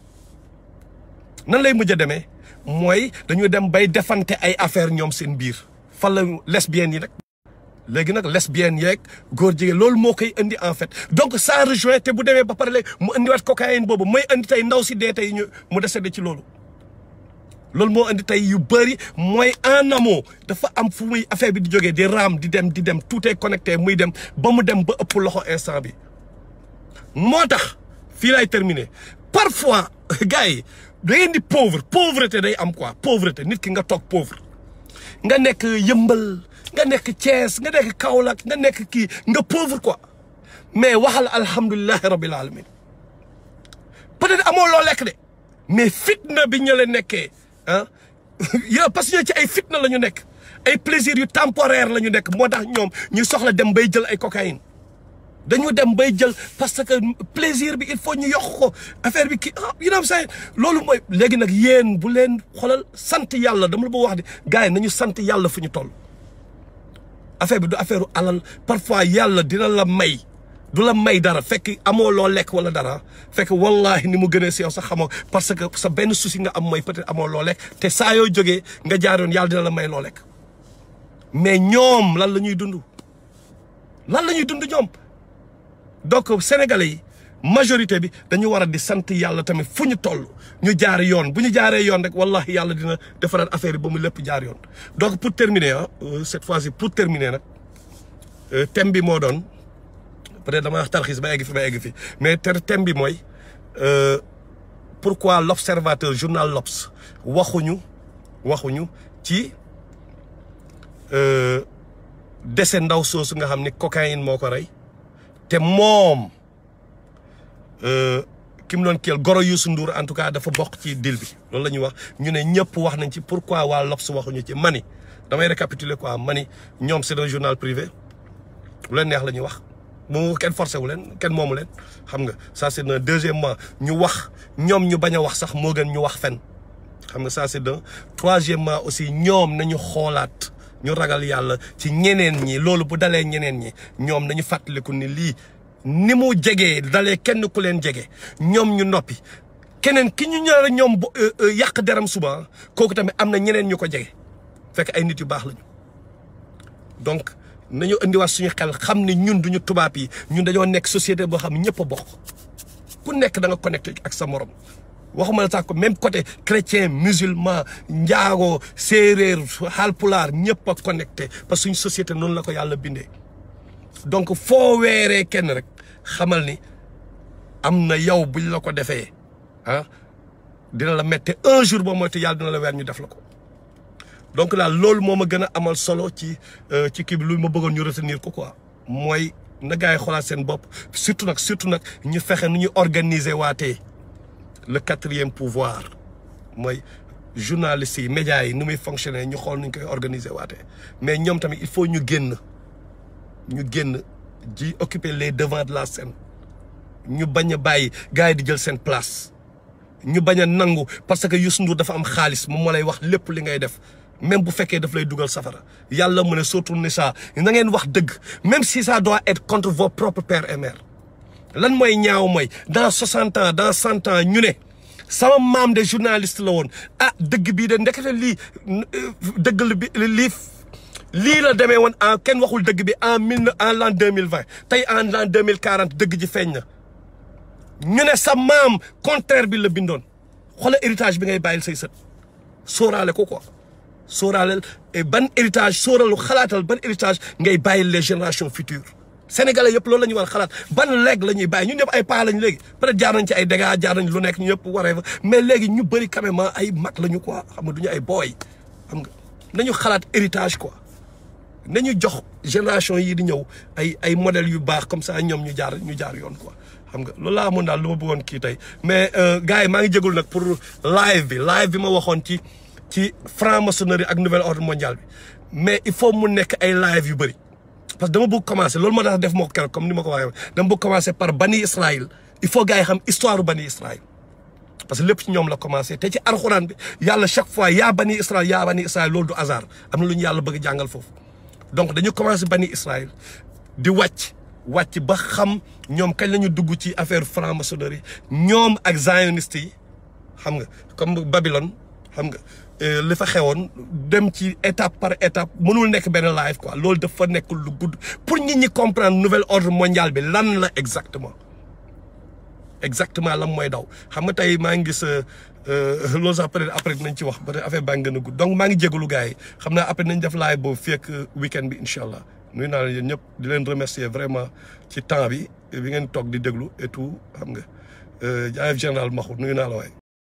nan lay mujj a demee mooy dañu dem bay defante ay affaire ñoom seen biir fan la lesbiennes yi nag léegi nag lesbiennes yeeg góor jigéen loolu moo koy indi en fait donc ça rejoint te bu demee ba pare léegi mu indiwaat cocaïne boobu mooy indi tey ndaw si dee tey ñu mu décédé ci loolu loolu moo indi tey yu bëri mooy en amont dafa am fu muy affaire bi di jógee di raam di dem di dem tout est connecté muy dem ba mu dem ba ëpp loxo instant bi moo tax fii lay terminer parfois gars yi da ngeen di pauvre pauvreté day am quoi pauvreté nit ki nga toog pauvre nga nekk yëmbal nga nekk Thiès nga nekk Kaolack nga nekk kii nga pauvre quoi mais waxal alhamdulilahi rabbil alamin peut-être amoo loo lekk de mais fitna bi ñu la nekkee ah yow parce que ci ay fitna la ñu nekk ay plaisir yu temporaire la ñu nekk moo tax ñoom ñu soxla dem bay jël ay cocaïne dañu dem bay jël parce que plaisir bi il faut ñu yokk ko affaire bi kii ah you know what I'm saying loolu mooy léegi nag yéen bu leen xoolal sant yàlla dama la bëgg wax di gars yi nañu sant yàlla fu ñu toll. affaire bi du affaire alal parfois yàlla dina la may du la may dara fekk amoo loo lekk wala dara fekk wallahi ni mu gënee si yow sax xamoo parce que sa benn souci nga am mooy peut-être amoo loo lekk te saa yoo jógee nga jaaroon yàlla dina la may loo lekk mais ñoom lan la ñuy dund lan la ñuy dund ñoom. donc sénégalais yi majorité bi dañu war a di sant yàlla tamit fu ñu toll ñu jaar yoon bu ñu jaaree yoon rek wallahi yàlla dina defaraat affaire yi ba mu lépp jaar yoon. donc pour terminer ah cette fois-ci pour terminer nag thème bi moo doon peut-être dama wax tarxis ba egg fi ba egg fi mais thème bi mooy pourquoi l'observateur journal l'Obs waxuñu waxuñu ci décès ndaw soosu nga xam ni cocaïne moo ko rey. te moom ki mu doon kiyal goro Youssou Ndour en tout cas dafa bokk ci deal bi loolu la ñuy wax ñu ne ñëpp wax nañ ci pourquoi waa L'Obs waxuñu ci mani damay récapituler quoi mani ñoom c'est un journal privé lu leen neex la ñuy wax mu kenn forcé wu leen kenn moomu leen xam nga ça c'est un deuxièmement ñu wax ñoom ñu bañ a wax sax moo gën ñu wax fen xam nga ça c'est un troisièmement aussi ñoom nañu xoolaat ñu ragal yàlla ci ñeneen ñi loolu bu dalee ñeneen ñi ñoom nañu fàttaliku ni lii ni mu jegee dalee kenn ku leen jege ñoom ñu noppi keneen ki ñu ñëw ñoom yàq deram suba kooku tamit am na ñeneen ñu ko jege fekk ay nit yu baax lañu donc nañu indiwaat suñu xel xam ne ñun duñu tubaab yi ñun dañoo nekk société boo xam ne ñëpp a bokk ku nekk da nga connecté ak sa morom waxuma la sax ko même côté chrétien musulman njaago séeréer halpulaar ñëpp a connecté parce que suñu société noonu la ko yàlla bindee donc foo weeree kenn rek xamal ni am na yow buñ la ko defee ah dina la mette un jour boo moytu yàlla dina la weer ñu def la ko donc daal loolu moo ma gën a amal solo ci ci kii bi lu ma bëggoon ñu retenir ko quoi mooy na gars yi xoolaat seen bopp surtout nag surtout nag ñu fexe nu ñu organiser waatee le quatrième pouvoir mooy journalistes yi médias yi nu muy fonctionner ñu xool nu ñu koy organiser waatee mais ñoom tamit il faut ñu génn ñu génn ji occuper les devants de la scène ñu bañ a bàyyi gars yi di jël seen place ñu bañ a nangu parce que Youssou Ndour dafa am xaalis moom moo lay wax lépp li ngay def même bu fekkee daf lay dugal safara yàlla mu ne surtout ni ça na ngeen wax dëgg même si ça doit être contre vos propres pères et mères lan mooy ñaaw mooy dans soixante ans dans cent ans ñu ne sama maam de journaliste la woon ah dëgg bii de ndekete lii dëgg la bi lii lii la demee woon en kenn waxul dëgg bi en mille en l'an deux mille vingt tey en l'an deux mille quarante dëgg ji feeñ na ñu ne sa maam contraire bi la bindoon xoolal héritage bi ngay bàyyil say sët sóoraale ko quoi sóoraaleel ban héritage sóoralu xalaatal ban héritage ngay bàyyil les générations futures sénégalais yëpp loolu la ñu war a xalaat ban leeg la ñuy bàyyi ñun ñëpp ay paa lañ léegi peut-être jaar nañ ci ay dégâts jaar nañ lu nekk ñu ñëpp waree fa mais léegi ñu bëri quand même ay mag la ñu quoi xam nga du ñu ay booy xam nga nañu xalaat héritage quoi nañu jox génération yi di ñëw ay ay modèles yu baax comme ça ñoom ñu jaar ñu jaar yoon quoi xam nga loolu laa amoon daal lu ma bëggoon kii tey mais gars yi maa ngi jégul nag pour live bi live bi ma waxoon ci ci franc-maçonnerie ak nouvel ordre mondial bi mais il faut mu nekk ay live yu bëri parce que dama bëgg commencer loolu moo tax def moo ko keroog comme ni ma ko waxee dama bëgg commencer par bani Israël il faut gars yi xam histoire bani Israël parce que lépp ci ñoom la commencé te ci alxuraan bi yàlla chaque fois yaa bani Israël yaa bani Israël loolu du hasard am na lu ñu yàlla bëgg jàngal foofu donc dañu commencé bani Israël di wàcc wàcc ba xam ñoom kañ la ñu dugg ci affaire franc-maçonnerie ñoom ak zionistes yi xam nga comme Babylone xam nga li fa xewoon dem ci étape par étape mënul nekk benn live quoi loolu dafa nekk lu gudd pour nit ñi comprendre nouvel ordre mondial bi lan la exactement exactement lan mooy daw xam nga tey maa ngi gis loolu sax peut-être après dinañ ci wax ba affaire baa ngi gën a gudd donc maa ngi jégalu gars yi xam naa après nañ def live boobu fii ak week-end bi incha allah nuyu naa leen yéen ñëpp di leen remercier vraiment ci temps bi bi ngeen toog di déglu et tout xam nga jaayef général Maxu nuyu naa la waay